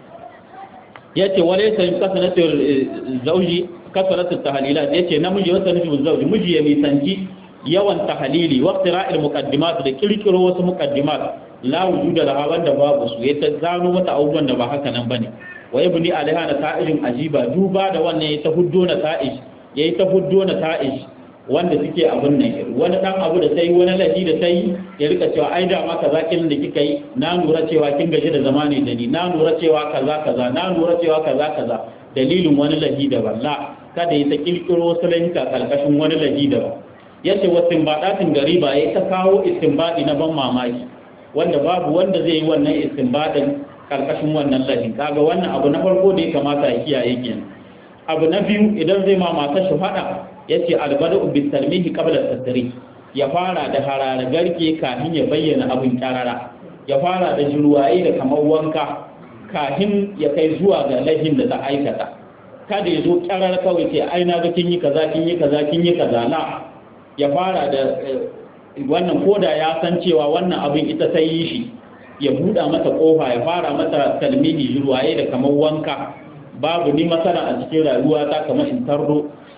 ya ce wale sai kasanatar zauji kasanatar tahalilat ya ce namiji wata nufin zauji miji ya nisanci yawan tahalili wa qira'il muqaddimat da kirkiro wasu muqaddimat la wujuda laha wanda babu su ya ta gano mata abubuwan da ba haka nan bane wa ibni alaiha na ta'ijin ajiba duba da wannan ya ta huddo na ta'ij yayi ta huddo na ta'ij wanda suke abun nan wani dan abu da sai wani ladi da sai ya rika cewa ai da ma kaza kin da kika yi na lura cewa kin gaji da zamani da ni na lura cewa kaza kaza na lura cewa kaza kaza dalilin wani ladi da balla kada ya ta kirkiro wasu lahinka karkashin wani ladi da ba yace wasu badatin gari ba ya ta kawo istinbadi na ban mamaki wanda babu wanda zai yi wannan istinbadin karkashin wannan lahin kaga wannan abu na farko da ya kamata ya kiyaye kenan abu na biyu idan zai ma matar shi fada yace albadu bi talmihi qabla tasri ya fara da harare garke kafin ya bayyana abin karara ya fara da jirwaye da kamar wanka kafin ya kai zuwa ga lahin da ta aikata kada ya zo karara kawai ce ai na ga kin yi kaza kin yi kaza kin yi kaza la ya fara da wannan koda ya san cewa wannan abin ita ta yi shi ya buɗa mata ƙofa ya fara mata talmihi jirwaye da kamar wanka babu ni masana a cikin rayuwa ta kamar in tardo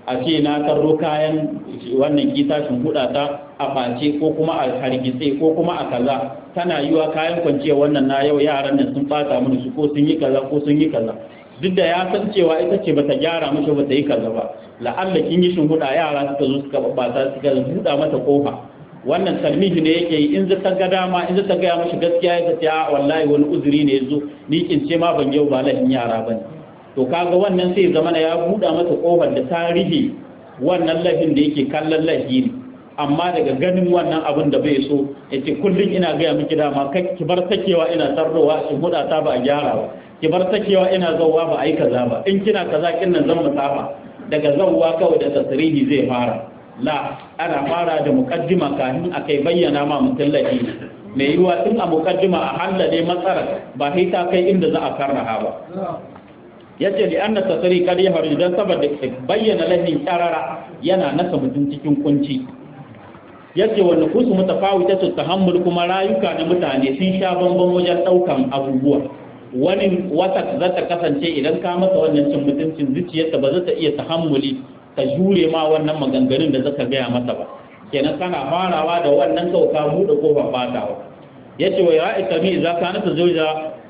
a ce na tarro kayan wannan kitashin huda ta a face ko kuma a hargitse ko kuma a kaza tana yiwa kayan kwanciya wannan na yau yaran nan sun fata mini su ko sun yi kaza ko sun yi kaza duk da ya san cewa ita ce bata gyara mishi bata yi kaza ba la'alla kin yi shin huda yara suka zo suka bata suka buɗa mata kofa wannan talmihi ne yake yi in zata ga dama in zata ga mishi gaskiya ya ce a wallahi wani uzuri ne yazo ni kin ce ma ban yau ba lahin yara bane to kaga wannan sai zama ya buɗa mata kofar da tarihi wannan lahin da yake kallon lahi ne amma daga ganin wannan abin da bai so yace kullun ina ga miki dama kai ki bar sakewa ina tarrowa in huda ta ba a gyara ba ki bar sakewa ina zawwa ba ai kaza ba in kina kaza kin nan zan musafa daga zawwa kawai da tasrihi zai fara la ana fara da mukaddima kafin a kai bayyana ma mutum lahi mai yiwa tun a mukaddima a hallade matsala ba sai ta kai inda za a karraha ba yace li anna tasri kad yahru dan saboda bayyana lahin karara yana nasa mutum cikin kunci yace wa nufusu mutafawita su tahammul kuma rayuka na mutane sun sha bamban wajen daukan abubuwa wani wata za ta kasance idan ka masa wannan cin mutuncin zuciyarta ba za ta iya tahammuli ka jure ma wannan maganganun da zaka gaya masa ba kenan kana farawa da wannan kawai ka buɗe kofar fatawa yace wa ya ikami za ka nata zauja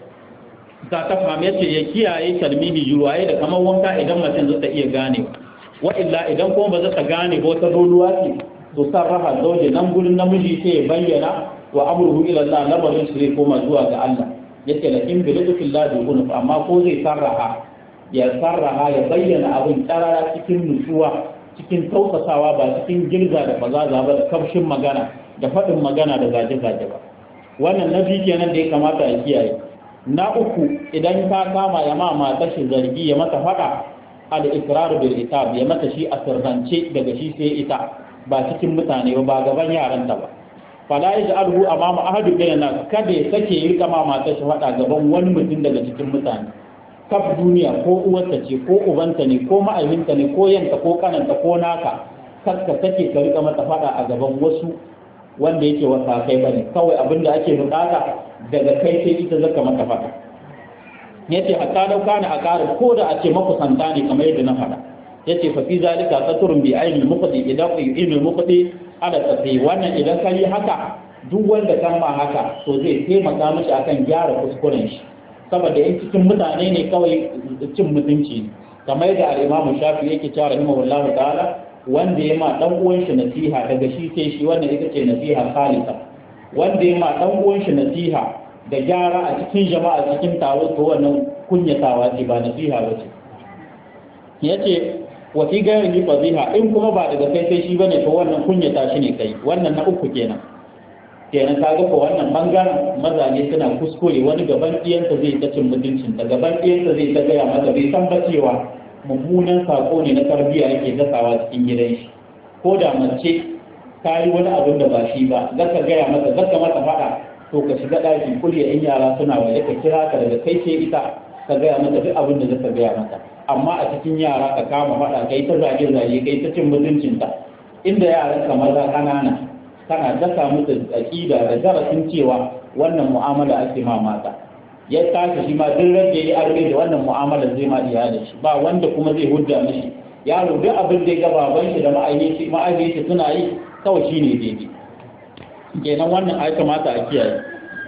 ta ta fahimci yace ya kiyaye talmihi juruwaye da kamar wanka idan mutum zai ta iya gane wa illa idan kuma ba za ta gane ba wata doluwa ce to sarrafa zauje nan gurin namiji sai ya bayyana wa amruhu ila Allah lamarin shi zai koma zuwa ga Allah yace lakin bi lutfin la bi amma ko zai sarraha ya sarraha ya bayyana abin karara cikin nutsuwa cikin tausasawa ba cikin girza da bazaza ba da kamshin magana da faɗin magana da gaje-gaje ba wannan na biyu kenan da ya kamata a kiyaye na uku idan ka kama ya ma mata shi zargi ya mata faɗa al ikrar bil itab ya mata shi a sirrance daga shi sai ita ba cikin mutane ba ba gaban yaranta ba fala yaj'alhu amama ahadu min nas kada ya sake yi kama mata shi faɗa gaban wani mutum daga cikin mutane kaf duniya ko uwarta ce ko ubanta ne ko ma'aikinta ne ko yanka ko kananta ko naka kar ka sake ka rika mata fada a gaban wasu wanda yake wasa kai bane kawai abin da ake bukata daga kai sai ita zaka mata fada yace hatta dau kana a ƙara ko da a ce makusanta ne kamar yadda na faɗa yace fa fi zalika saturun bi ainil muqdi idan ilmul muqdi ala tafi wannan idan ka yi haka duk wanda kan ma haka to zai taimaka mishi akan gyara kuskuren shi saboda in cikin mutane ne kawai cin mutunci ne kamar yadda al-Imam Shafi yake cewa rahimahullahu ta'ala wanda ya ma dan uwan shi nasiha daga shi sai shi wannan ita ce nasiha khalisa wanda ya ma dan uwan shi nasiha da gyara a cikin jama'a cikin taro to wannan kunyatawa ce ba nasiha ba ce yace wa fi gairi fadiha in kuma ba daga kai sai shi bane to wannan kunyata shi ne kai wannan na uku kenan kenan ka ga ko wannan bangaren mazaje suna kuskure wani gaban ɗiyansa zai ta cin mutuncin ta gaban ɗiyansa zai ta gaya mata bai san ba cewa mummunan sako ne na tarbiyya yake dasawa cikin gidan shi ko da mace ta yi wani abin da ba shi ba zaka gaya mata zaka mata faɗa to ka shiga ɗaki kulya in yara suna waje ka kira ka daga kai sai ita ka gaya mata duk abin da zaka gaya mata amma a cikin yara ka kama faɗa kai ta zage zage kai ta cin mutuncinta inda yaran ka maza ƙanana kana dasa musu aƙida da darasin cewa wannan mu'amala ake ma mata ya tashi shi ma duk rage ya arme da wannan mu'amala zai ma iyalin shi ba wanda kuma zai hudda mishi yaro duk abin da ya ga baban shi da ma'ayyaci ma'ayyaci suna yi kawai shine daidai kenan wannan ai kamata a kiyaye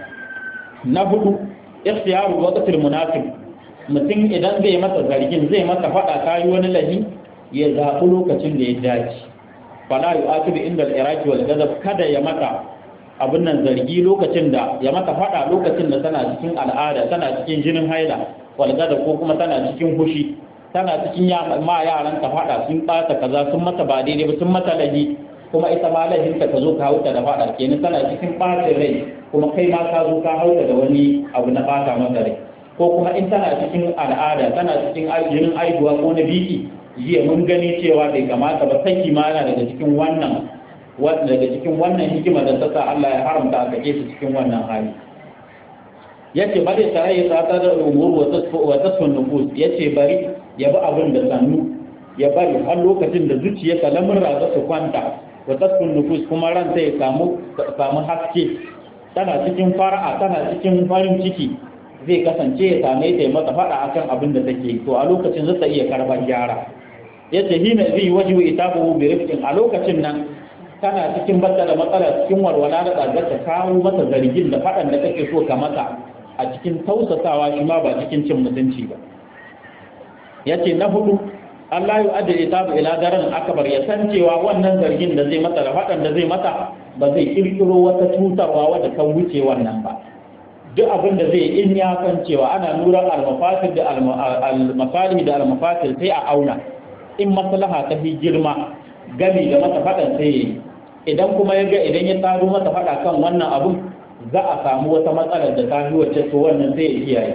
na hudu ikhtiyaru waqtil munafiq mutum idan zai masa zargin zai masa fada kayi wani lahi ya zaɓi lokacin da ya dace fala yu'aqibu inda al-iraqi wal ghadab kada ya mata abin nan zargi lokacin da ya mata fada lokacin da tana cikin al'ada tana cikin jinin haila wal ghadab ko kuma tana cikin hushi tana cikin ma yaran ta fada sun bata kaza sun mata ba daidai ba sun mata lahi kuma ita ma lahinta ka zo ka hauta da fada kenan tana cikin ɓacin rai kuma kai ma ka zo ka hauta da wani abu na bata masa rai ko kuma in tana cikin al'ada tana cikin jinin aihuwa ko na biki jiya mun gani cewa bai kamata ba saki ma yana daga cikin wannan daga cikin wannan hikima da ta sa Allah ya haramta a kake su cikin wannan hali yace bari ta yi tsata da umur wa tasfu wa tasfu nufus yace bari ya bi abin da sannu ya bari har lokacin da zuciyarka lamurra za su kwanta wa tasfu nufus kuma ran ya samu samu haske tana cikin fara'a tana cikin farin ciki zai kasance ya same ta mata faɗa akan abin da take to a lokacin zai iya karban gyara yace hina zai wajhu itabu bi rifqin a lokacin nan kana cikin batta da matsala cikin walwala da tsagar ta kawo mata zargin da faɗan da kake so ka mata a cikin tausasawa shi ma ba cikin cin mutunci ba yace na hudu Allah ya adda itabu ila daren akbar ya san cewa wannan zargin da zai mata da faɗan da zai mata ba zai kirkiro wata cutarwa wadda kan wuce wannan ba duk abin da zai in ya san cewa ana lura al-mafasid da al-masalih da al-mafasid sai a auna in maslaha ta fi girma gami da mata faɗan sai yi idan kuma ya ga idan ya tsaro mata faɗa kan wannan abun za a samu wata matsalar da ta fi wacce to wannan sai ya kiyaye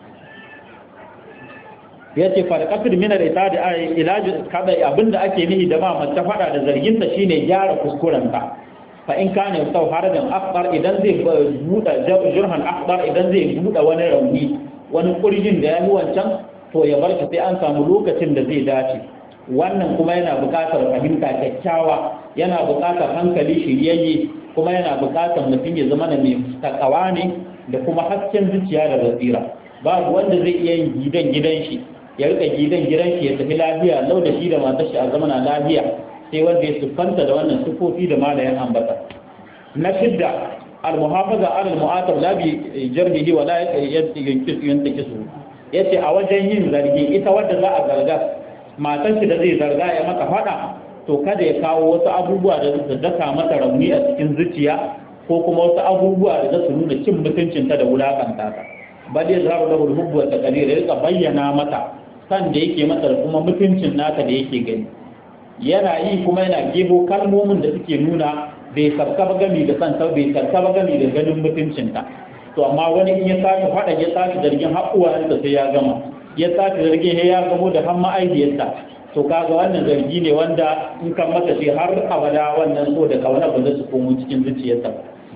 ya ce farƙafir minar ita da ilaji kada abin da ake nihi da ma mace faɗa da zarginta shine gyara kuskurenta fa in kana sau harajan akbar idan zai buɗe jurhan akbar idan zai buɗe wani rauni wani kurjin da ya yi wancan to ya bar shi sai an samu lokacin da zai dace wannan kuma yana buƙatar fahimta kyakkyawa yana buƙatar hankali shiryayye kuma yana buƙatar mutum ya zama mai takawa ne da kuma hasken zuciya da basira babu wanda zai iya yin gidan gidan shi ya rika gidan gidan shi ya tafi lafiya lau da shi da matar shi a zamana lafiya sai wanda ya siffanta da wannan sufofi da malayan ambata na shidda al-muhafaza ala al-mu'atab la bi jarbihi wa la yankisu yantakisu yace a wajen yin zargi ita wadda za a zarga matar shi da zai zarga ya maka fada to kada ya kawo wasu abubuwa da su daka mata rauni a cikin zuciya ko kuma wasu abubuwa da za su nuna cin mutuncinta da wulakanta ta bal ya zaru lahu al-hubbu wa taqdir ya rika bayyana mata san da yake mata da kuma mutuncin nata da yake gani yana yi kuma yana gebo kalmomin da suke nuna bai sarka ba gami da san bai sarka ba gami da ganin mutuncinta to amma wani in ya sake faɗa ya sake zargin haƙuwa da sai ya gama ya sake zargin ya gamo da har ma'aikiyarsa to kaga wannan zargi ne wanda in kan masa shi har abada wannan so da kauna ba zai su komo cikin zuciyarsa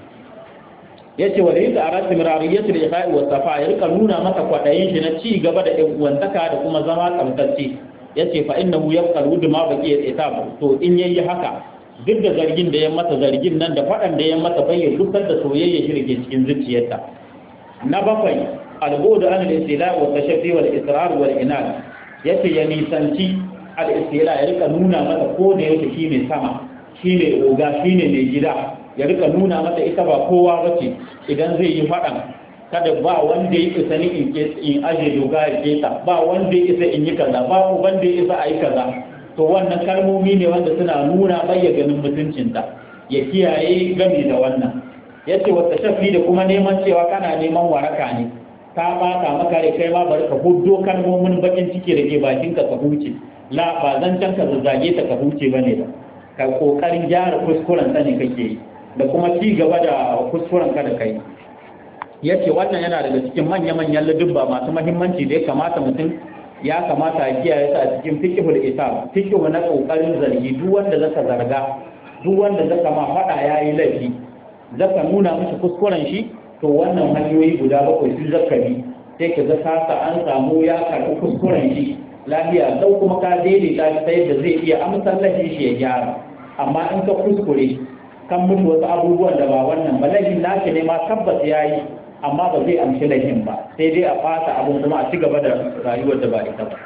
yace wa laysa arati mirariyatu da ifa'i wa safa ya rika nuna masa kwadayin shi na ci gaba da ɗan uwantaka da kuma zama tsamtacce yace fa innahu yabqa wudu ma baqi itab to in yayi haka duk da zargin da ya mata zargin nan da fadan da ya mata bai ya dukkan da soyayya shi rike cikin zuciyarta na bakwai al-bu'd an al-istila wa tashaffi wal israr wal inad yace ya nisanci al-istila ya rika nuna mata ko da yake shi ne sama shi ne oga shi ne mai gida ya rika nuna mata ita ba kowa ba ce idan zai yi faɗan kada ba wanda ya isa ni in in aje doga ya keta ba wanda ya isa in yi kaza ba wanda ya isa a yi kaza to wannan kalmomi ne wanda suna nuna bayya ganin mutuncinta ya kiyaye gami da wannan ya ce wata shafi da kuma neman cewa kana neman waraka ne ka bata maka da kai ma bari ka huddo kalmomin bakin ciki da ke bakinka ka huce la ba zan can ka zazzage ta ka huce bane ba ka kokarin gyara kuskuren ta ne kake yi da kuma ci gaba da kuskuren ka da kai yace wannan yana daga cikin manya-manyan ladubba masu mahimmanci da ya kamata mutum ya kamata a kiyaye ta a cikin fiqhul isab fiqhu na kokarin zargi duk wanda zaka zarga duk wanda zaka ma fada yayi laifi zaka nuna mishi kuskuren shi to wannan hanyoyi guda bakwai su zaka bi sai ka ga kasa an samu ya karɓi kuskuren shi lafiya dau kuma ka daidaita shi ta yadda zai iya amsar laifin shi ya gyara amma in ka kuskure kan mutu wasu abubuwan da ba wannan ba laifin nashi ne ma tabbas ya yi amma ba zai amshi laifin ba sai dai a fata abin kuma a ci gaba da rayuwar da ba ita ba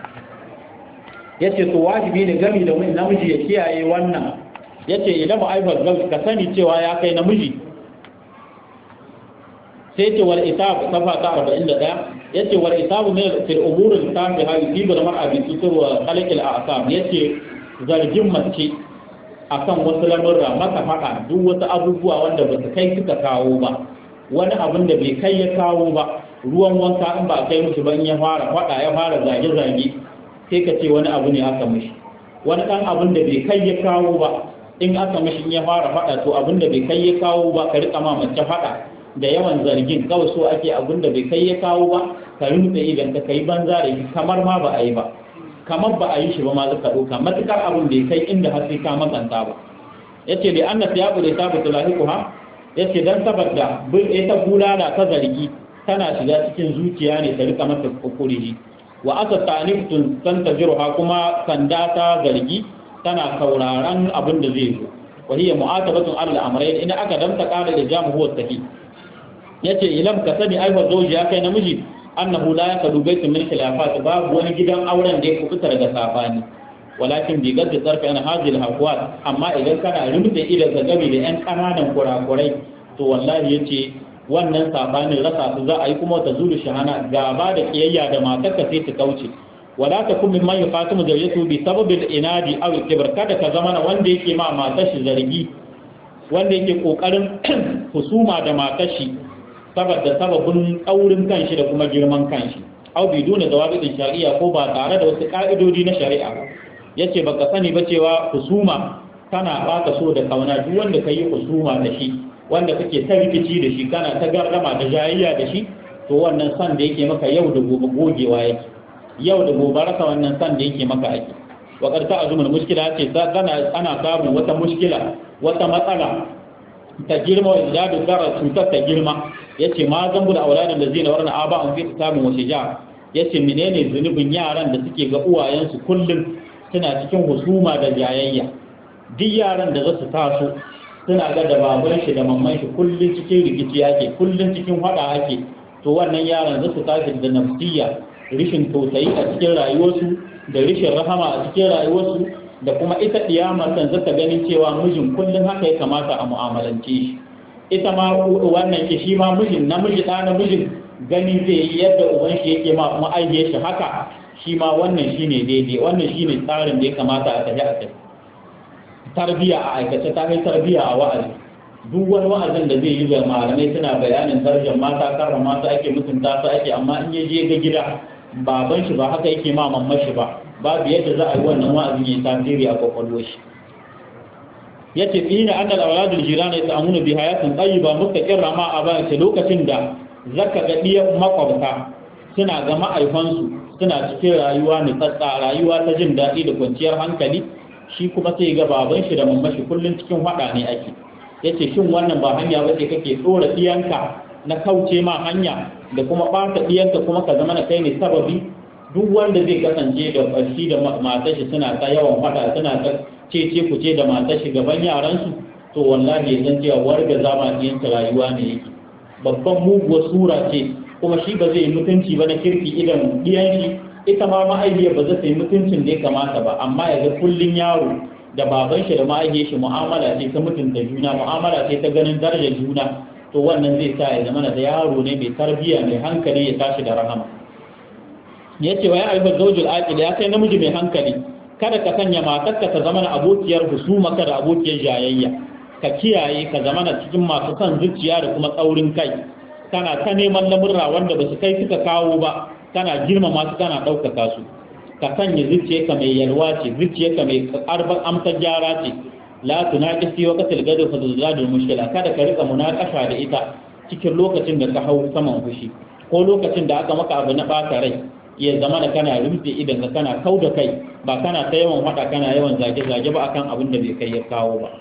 ya ce to wajibi ne gami da namiji ya kiyaye wannan ya ce idan ba aifar ka sani cewa ya kai namiji sai ce wal itab safa ta 41 yace wal itab ne fil umur al tabiha yusibu al mar'a bi sutur wa khalq al a'sam yace zargin mace akan wasu lamurra mata fada duk wasu abubuwa wanda ba su kai suka kawo ba wani abin da bai kai ya kawo ba ruwan wanka in ba kai mishi ban ya fara fada ya fara zage zage sai ka ce wani abu ne aka mishi wani dan abin da bai kai ya kawo ba in aka mishi in ya fara fada to abin da bai kai ya kawo ba ka rika ma mace fada da yawan zargin kawai so ake abin da bai kai ya kawo ba ka rinta idan ka kai banza da shi kamar ma ba a yi ba kamar ba a yi shi ba ma zaka ɗauka matukar abin bai kai inda har sai ka makanta ba yace da annas ya bude ta bata lahiku ha yace dan saboda bin ita bulala ta zargi tana shiga cikin zuciya ne ta rika masa kokuri wa aka taniftun tantajiruha kuma sanda ta zargi tana sauraron abin da zai zo wa hiya mu'atabatun alal amrayn ina aka danta qala da jamu huwa sahi yace ilam ka sani aiwa zauji ya kai namiji annahu la yaqdu baytun min khilafat babu wani gidan auren da ya kubuta daga sabani walakin bi gadda tsarfi an hajil hakuwa amma idan kana rumta idan ka gabi da yan ƙananan kurakurai to wallahi yace wannan sabanin rasa su za a yi kuma ta zuru shahana gaba da kiyayya da matarka sai ta kauce wala ta kun min man yufatimu zawjatu bi sababil inadi aw kibr kada ka zama wanda yake ma matar shi zargi wanda yake kokarin husuma da matar shi saboda sababin kaurin kanshi da kuma girman kanshi aw biduna dawabin shari'a ko ba tare da wasu ka'idodi na shari'a ba yace baka sani ba cewa husuma tana baka so da kauna duk wanda kai husuma da shi wanda kake ta rikici da shi kana ta garrama da jayayya da shi to wannan san da yake maka yau da gobe gogewa yake yau da gobe rasa wannan san da yake maka ake wa karta azumul mushkila ce tana ana samun wata mushkila wata matsala ta girma wa izdadu dara cutar ta girma yace ma zambu da auladan da zina warna aba an fi kitabun wa shija yace menene zunubin yaran da suke ga uwayensu kullum suna cikin husuma da jayayya duk yaran da za su taso suna ga da baban shi da mamman shi kullum cikin rikici ake kullum cikin hada ake to wannan yaran za su tashi da nafsiya rishin tausayi a cikin rayuwarsu da rishin rahama a cikin rayuwarsu da kuma ita diyamar san zata ganin cewa mijin kullum haka ya kamata a mu'amalance shi ita ma wannan ke shi ma mijin namiji ɗa namijin gani zai yi yadda uban shi yake ma ma'aihiyar shi haka shi ma wannan shine daidai wannan shine tsarin da ya kamata a tafi a tafi tarbiya a aikace ta kai tarbiya a wa'azi duk wani wa'azin da zai yi ga malamai suna bayanin darajar mata karrama su ake mutunta su ake amma in ya je ga gida baban shi ba haka yake ma mamman shi ba babu yadda za a yi wannan wa'azin ya tasiri a kwakwalwar shi yace ina annal auladul jirana yata'amuna bi hayatin tayyiba mustaqirra ma a ba ce lokacin da zaka ga diyan makwabta suna ga ma'aifansu suna cikin rayuwa ne tsatsa rayuwa ta jin daɗi da kwanciyar hankali shi kuma sai ga baban shi da mammashi kullun cikin hada ne ake yace shin wannan ba hanya ba ce kake tsora diyanka na kauce ma hanya da kuma ɓata diyanka kuma ka zama na kai ne sababi duk wanda zai kasance da shi da matar shi suna ta yawan hada suna ta cece ku ce da matar shi gaban yaran su to wallahi ya san cewa warga zama diyanka rayuwa ne yake babban muguwar sura ce kuma shi ba zai yi mutunci ba na kirki idan diyan shi ita ma ma'aikiyar ba za ta yi mutuncin da ya kamata ba amma ya ga kullun yaro da baban shi da ma'aikiyar shi mu'amala ce ta mutunta juna mu'amala ce ta ganin darajar juna to wannan zai sa ya zama da yaro ne mai tarbiyya mai hankali ya tashi da rahama ya ce wa ya ayyuka zaujul aqil ya kai namiji mai hankali kada ka sanya matarka ta zama abokiyar husuma ka da abokiyar jayayya ka kiyaye ka zama cikin masu son zuciya da kuma tsaurin kai kana ta neman lamurra wanda ba su kai suka kawo ba kana girmama su kana ɗaukaka su ka sanya zuciyarka mai yalwa ce zuciyarka mai arban amsar gyara ce la tunaqisi wa qatil gadu fa tuzadul mushkila kada ka rika munakasha da ita cikin lokacin da ka hau saman fushi ko lokacin da aka maka abu na bata rai ya zama da kana rufe idan ka kana kau da kai ba kana ta yawan hada kana yawan zage zage ba akan abin da bai kai ya kawo ba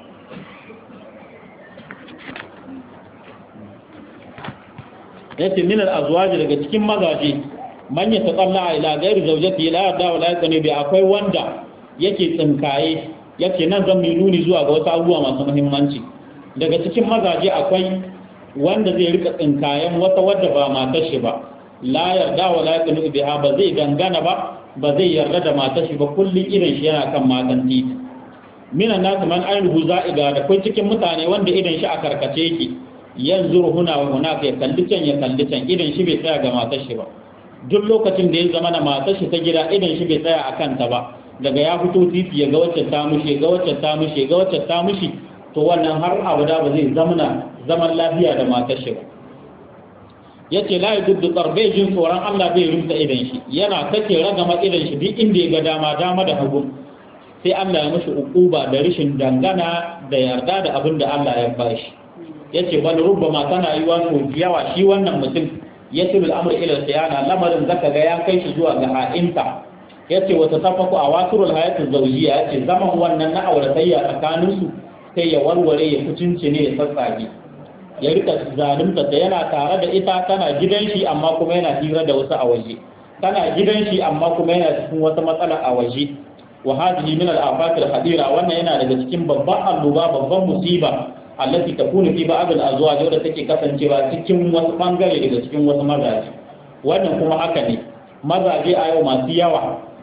yace min al-azwaj daga cikin mazaje man ya tsalla ila gairi zaujati la yarda wala yaqani bi akwai wanda yake tsinkaye yake nan zan mai nuni zuwa ga wasu abubuwa masu muhimmanci daga cikin mazaje akwai wanda zai rika tsinkayen wata wadda ba matar shi ba la yarda wala yaqani biha ba zai dangana ba ba zai yarda da matar shi ba kullun irin shi yana kan matan titi minan nasu man ainihu za'iga da kai cikin mutane wanda idan shi a karkace yake yanzu huna wa hunaka ya kalli can ya kalli can idan shi bai tsaya ga matar shi ba duk lokacin da ya zama na matar shi ta gida idan shi bai tsaya a kanta ba daga ya fito titi ya ga wacce ta mushi ga wacce ta mushi ga wacce ta mushi to wannan har abada ba zai zamana zaman lafiya da matar shi ba yace la yuddu qarbe jin tsoron Allah bai rumta idan shi yana take ragama idan shi duk inda ya ga dama dama da hagu sai Allah ya mishi ukuba da rishin dangana da yarda da abin da Allah ya bashi yace bal rubbama tana yiwa to yawa shi wannan mutum yasiru al'amur ila siyana lamarin zaka ga ya kai shi zuwa ga ha'inta yace wata tafaku a wasurul hayatu zawjiya yace zaman wannan na auratayya tsakanin su sai ya warware ya kucinci ne ya tsatsage ya rika zalunta ta yana tare da ita tana gidan shi amma kuma yana hira da wasu a waje tana gidan shi amma kuma yana cikin wata matsala a waje wa hadhihi min al-afat al-hadira wannan yana daga cikin babban alluba babban musiba allati takunu fi ba'd al-azwaj wadda take kasancewa cikin wasu bangare daga cikin wasu mazaje wannan kuma haka ne mazaje a yau masu yawa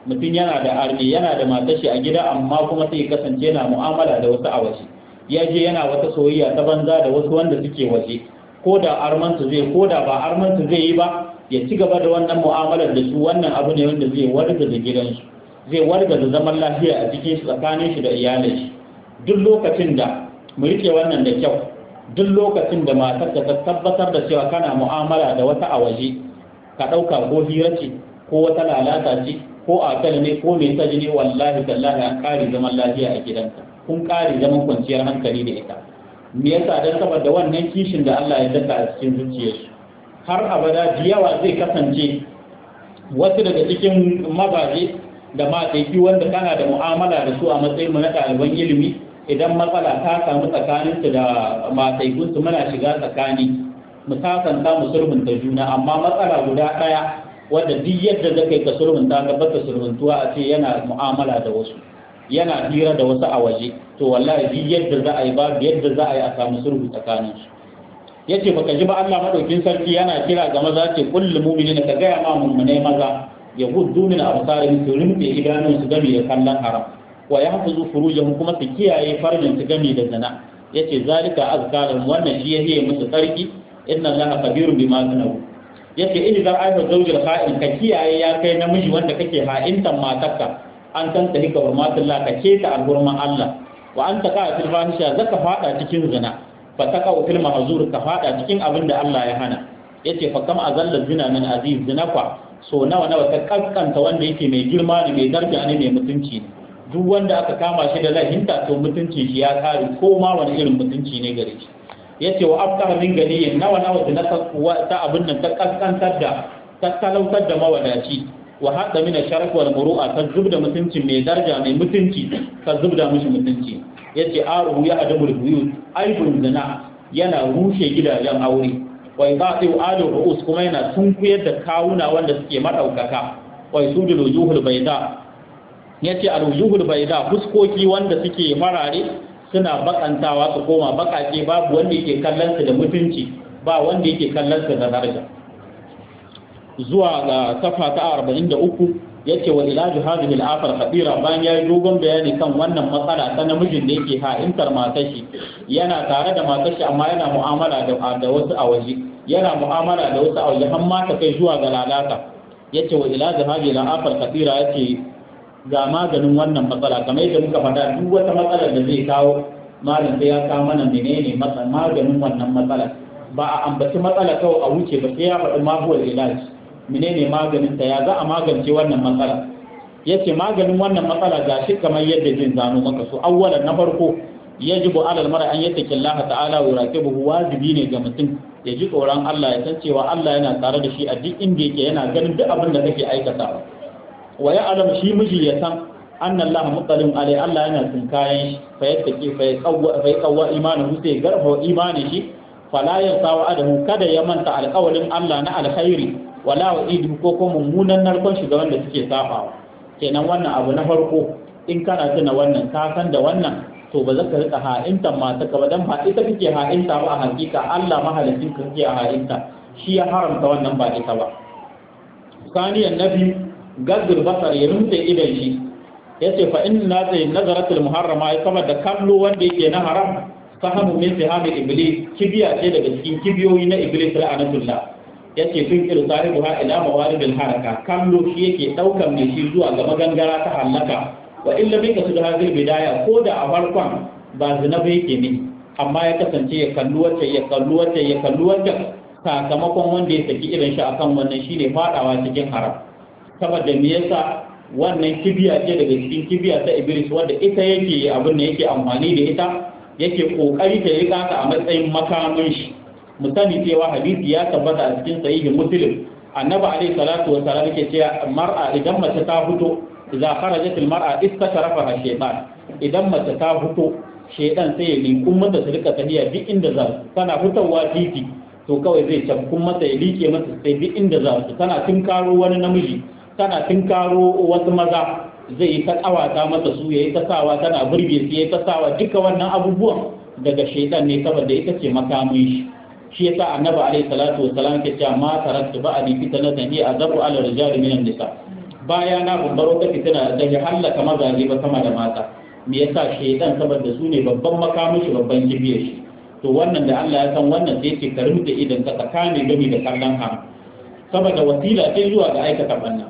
mutum yana da arni yana da matashi a gida amma kuma sai kasance yana mu'amala da wasu a waje ya je yana wata soyayya ta banza da wasu wanda suke waje ko da armansu zai ko da ba armansu zai yi ba ya ci gaba da wannan mu'amalar da su wannan abu ne wanda zai warga da gidansu zai warga da zaman lafiya a cikin shi tsakanin shi da iyalin shi duk lokacin da mu rike wannan da kyau duk lokacin da matar ta tabbatar da cewa kana mu'amala da wata a waje ka ɗauka ko hira ce ko wata lalata ce ko a ne ko mai saji ne wallahi tallahi an ƙari zaman lafiya a gidanka kun ƙari zaman kwanciyar hankali da ita me yasa dan saboda wannan kishin da Allah ya daka a cikin zuciyarsu har abada da yawa zai kasance wasu daga cikin mabaje da mataifi wanda kana da mu'amala da su a matsayin mu na ɗaliban ilimi idan matsala ta samu tsakaninsu da mataifinsu muna shiga tsakani mu sasanta mu sulhunta juna amma matsala guda ɗaya wadda duk yadda zaka yi ka sulhunta ga baka sulhuntuwa a ce yana mu'amala da wasu yana hira da wasu a waje to wallahi duk yadda za a yi babu yadda za a yi a samu sulhu tsakanin su yace baka ji ba Allah madaukin sarki yana kira ga maza ce kullu mu'minina ka ga ma mu'mine maza yahuddu min absarihim su rimbe idanun su game da kallon haram wa yahfazu furujahum kuma su kiyaye farjin su game da zina yace zalika azkarun wannan shi yake musu tsarki inna allaha kabirun bima kanabu yace in za a yi zaujin ha'in ka kiyaye ya kai namiji wanda kake ha'intan matarka an san ta hika hurmatullah ka ce ta alhurman Allah wa an ta ka'a fil fahisha zaka fada cikin zina fa ta ka'a fil mahzur ka fada cikin abin da Allah ya hana yace fa kam azalla zina min aziz zina kwa so nawa nawa ta kaskanta wanda yake mai girma ne mai daraja ne mai mutunci ne duk wanda aka kama shi da lahinta to mutuncin shi ya kare ko ma wani irin mutunci ne gare shi yace wa afkar min ganiyin nawa nawa da ta abin nan ta kaskantar da ta talautar da mawadaci wa hadda min sharaf wal muru'a ta zubda mutuncin mai daraja mai mutunci ta zubda mishi mutunci yace aruhu ya adabul buyut aibun zina yana rushe gidajen aure wa ibadu adu ru'us kuma yana tunkuyar da kawuna wanda suke madaukaka wa sudul wujuhul bayda yace al wujuhul bayda fuskoki wanda suke farare suna bakantawa su koma bakake babu wanda yake kallon su da mutunci ba wanda yake kallon su da daraja zuwa ga safa ta 43 yace wa ilaju hadhihi al-afar khabira bayan yayi dogon bayani kan wannan matsala ta namijin da yake ha'intar matashi yana tare da matashi amma yana mu'amala da da wasu a waje yana mu'amala da wasu a waje har ma ta kai zuwa ga lalata yace wa ilaju hadhihi al-afar khabira yace ga maganin wannan matsala kamar yadda muka faɗa duk wata matsalar da zai kawo malam sai ya kawo mana menene maganin wannan matsala ba a ambaci matsala kawai a wuce ba sai ya faɗi mahuwar ilaji menene maganin ta ya za a magance wannan matsala yace maganin wannan matsala ga shi kamar yadda zai zano maka so awwalan na farko yajibu alal mara an yattaki Allah ta'ala wa raqibuhu wajibi ne ga mutum ya ji tsoron Allah ya san cewa Allah yana tare da shi a duk inda yake yana ganin duk abin da kake aikatawa wa ya alam shi miji ya san anna Allah mutsalim alai Allah yana tsinkayen shi fa yattaki fa yaqawwa fa yaqawwa imanahu sai garfa imani shi fala yansawa adahu kada ya manta alƙawalin Allah na alkhairi wala wa idu ko ko mummunan narkon shi ga wanda suke safawa kenan wannan abu na farko in kana tuna wannan ka san da wannan to ba za ka rika ha'inta mata ka ba dan ba ita kake ha'inta ba a hakika Allah mahalicin ka kake a ha'inta shi ya haramta wannan ba ita ba saniyan nabi gaddul basar ya rumte idan shi yace fa inna zai nazaratul muharrama ya kama da kallo wanda yake na haram sahamu min sihamil iblis kibiya ce daga cikin kibiyoyi na iblis la'anatullah yace tun ilu sahibu ha ila mawaridil haraka kallo shi yake daukan mai shi zuwa ga magangara ta halaka wa illa bika su da hadil bidaya ko da a farkon ba zina ba yake ne amma ya kasance ya kallu wacce ya kallu wacce ya kallu wacce sakamakon wanda ya saki irin shi akan wannan shine fadawa cikin haram saboda me yasa wannan kibiya ce daga cikin kibiya ta iblis wanda ita yake abin da yake amfani da ita yake kokari ta rika ta a matsayin makamin shi mu sani cewa hadisi ya tabbata a cikin sahihin muslim annabi alaihi salatu wa salam yake cewa mar'a idan mace ta fito idza kharajat al mar'a istasharafa shaytan idan mace ta fito shaytan sai ya linkun mata su rika tafiya duk inda za su tana fitowa titi to kawai zai tabkun mata ya like mata sai duk inda za su tana tinkaro wani namiji tana tinkaro wasu maza zai yi ta kawata mata su yayi ta sawa tana burge su yayi ta sawa duka wannan abubuwan daga shaytan ne saboda ita ce makamin shi shi yasa annabi alaihi salatu wassalam ke cewa ma taraktu ba ali fitnatan hi azabu ala rijal min nisa baya na babbar wata fitina da ya hallaka mazaje ba sama da mata me yasa shaidan saboda su ne babban makamin shi babban kibiyar shi to wannan da Allah ya san wannan sai yake karim da idan ka tsakani gami da kallon haram saboda wasila ce zuwa ga aikata banna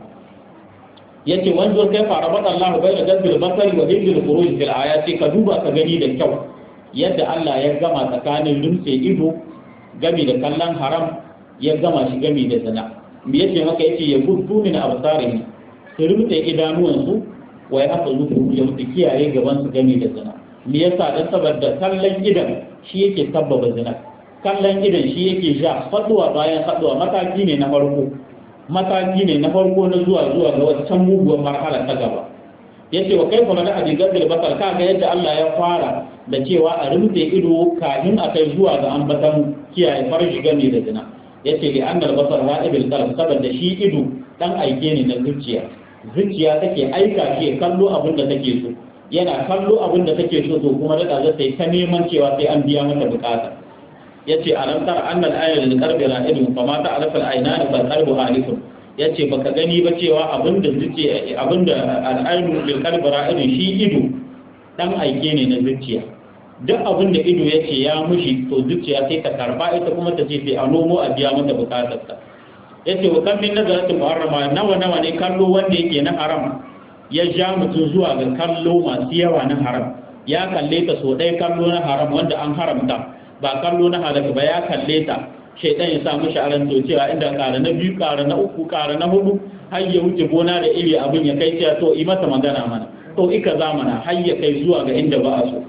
yace wanzo kai fara bada Allah bai da gadbil basari wa hibbil khuruj fil ayati ka duba ka gani da kyau yadda Allah ya gama tsakanin lumse ido gami da kallon haram ya gama shi gami da zina me yace maka yace ya gudu min absarihi su rumte idanuwansu wa ya haka zuku ya mutu kiyaye gaban su gami da zina me yasa dan saboda kallon idan shi yake sabbaba zina kallon idan shi yake ja faduwa bayan faduwa mataki ne na farko mataki ne na farko na zuwa zuwa ga wancan muguwar marhala ta gaba yace wa kai kuma da hadigar da basar kaga yadda Allah ya fara da cewa a rumte ido kafin a kai zuwa ga ambatan kiyaye farji gami da zina yace li annal basar wa'ibil qalb saboda shi ido dan aike ne na zuciya zuciya take aika shi kallo abin da take so yana kallo abin da take so to kuma da za ta yi ta neman cewa sai an biya mata bukata yace alam tara annal ayatu lil qalbi ra'idun fa ma ta'lafu al-aynani fal qalbu halifun yace baka gani ba cewa abin da zuciya abin da al-aynu lil qalbi ra'idun shi ido dan aike ne na zuciya duk abin da ido yace ya mushi to zuciya sai ta karba ita kuma ta ce sai a nomo a biya mata bukatarsa yace wa kan min nazaratin muharrama nawa nawa ne kallo wanda yake na haram ya ja mutum zuwa ga kallo masu yawa na haram ya kalle ta so ɗaya kallo na haram wanda an haramta ba kallo na halaka ba ya kalle ta shaidan ya samu sha'aran to cewa inda ƙara na biyu ƙara na uku ƙara na hudu har ya wuce gona da iri abin ya kai cewa to yi masa magana mana to ika zamana har ya kai zuwa ga inda ba a so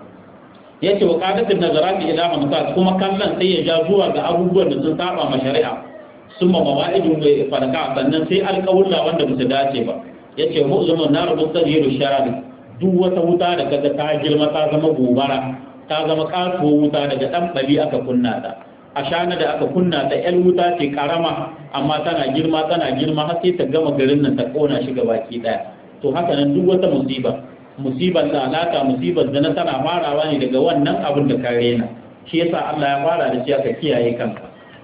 yace wa qadatin nazarati ila hamsa kuma kallon sai ya ja zuwa ga abubuwan da sun saba ma shari'a sun ma mawa'idun bai farka sannan sai alƙawulla wanda ba su dace ba ya ce mu'zumin na rubu tsariru sharari duk wata wuta da kaga ta girma ta zama gobara ta zama kasuwa wuta daga ɗan ɓali aka kunna ta a shana da aka kunna ta yan wuta ce karama amma tana girma tana girma har sai ta gama garin nan ta kona shi baki ɗaya to haka nan duk wata musiba musibar lalata musibar zina tana farawa ne daga wannan abin da ka rena shi yasa Allah ya fara da shi aka kiyaye kanka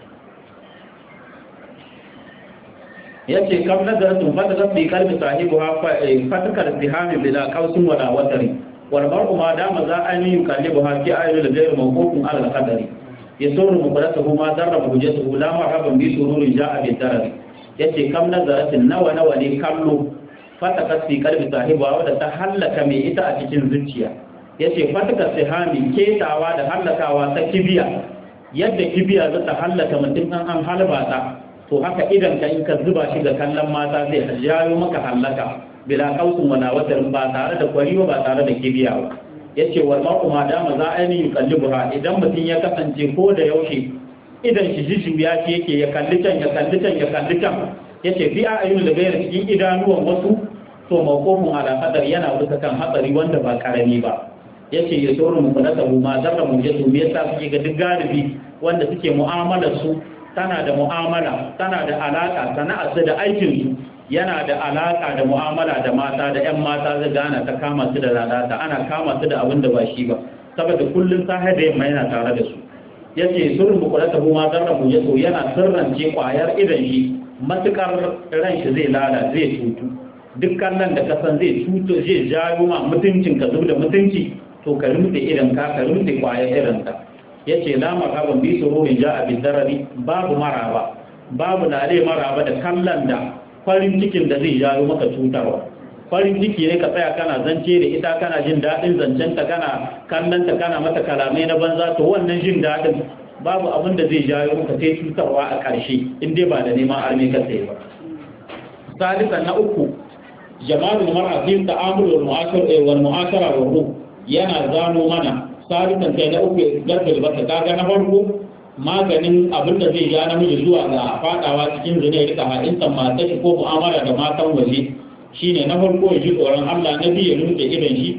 ya ce kam nazaratun fata zafi kalbi sahibu ha fatakar sihamin bila kausin wala watari wal mar'u ma dama za an yi kallibu ha fi ayyul da zai mawqufun ala qadari ya suru mubaratuhu ma darra hujjatuhu la marhaban bi sururin ja'a bi darari yace kam nazaratin nawa nawa ne kallo fatakar fi kalbi sahibu wadda ta hallaka mai ita a cikin zuciya yace fatakar sihami ketawa da hallakawa ta kibiya yadda kibiya za ta hallaka mutum an an halba ta to haka idan ka in ka zuba shi ga kallon mata zai jayo maka hallaka bila kausun wala watarin ba tare da kwariwa ba tare da kibiya ba yace wal mar'u ma dama za a yi yuqallibuha idan mutum ya kasance ko da yaushe idan shi jijjuya shi yake ya kalli can ya kalli can ya kalli can yace fi ayyul da gairar cikin idanuwan wasu to mawqufun ala hadar yana bisa kan hatsari wanda ba karami ba yace ya sauru mu kula da ma zarra mu yato me yasa suke ga duk galibi wanda suke mu'amalar su tana da mu'amala tana da alaka sana'ar su da aikin su yana da alaka da mu'amala da mata da ƴan mata zai gana ta kama su da lalata ana kama su da abin da ba shi ba saboda kullun sahe da yamma yana tare da su yace sirrin bukulata ma zarra mu yato yana sirrance kwayar idan shi matukar ran shi zai lala zai tutu dukkan nan da kasan zai cuto zai jawo ma mutuncin ka da mutunci to ka rumfe idan ka ka rumfe kwayar irin ka yace la marhaban bi sururin ja'a bi darari babu maraba babu lare maraba da kallon da farin cikin da zai jawo maka cutarwa farin ciki ne ka tsaya kana zance da ita kana jin daɗin zancen ta kana kallon ta kana mata kalamai na banza to wannan jin daɗin babu abin da zai jawo maka sai cutarwa a ƙarshe in dai ba da neman arme ka sai ba salisan na uku jamalul mar'a fi ta'amul wal mu'ashara wal mu'ashara wa ruh yana zano mana salisan kai na uku gargal baka kaga na farko maganin abin da zai ja namiji zuwa ga fadawa cikin zina ya rika ha'insan mata ko mu'amala da matan waje shine na farko ya ji tsoron Allah na biyu ya rinke idan shi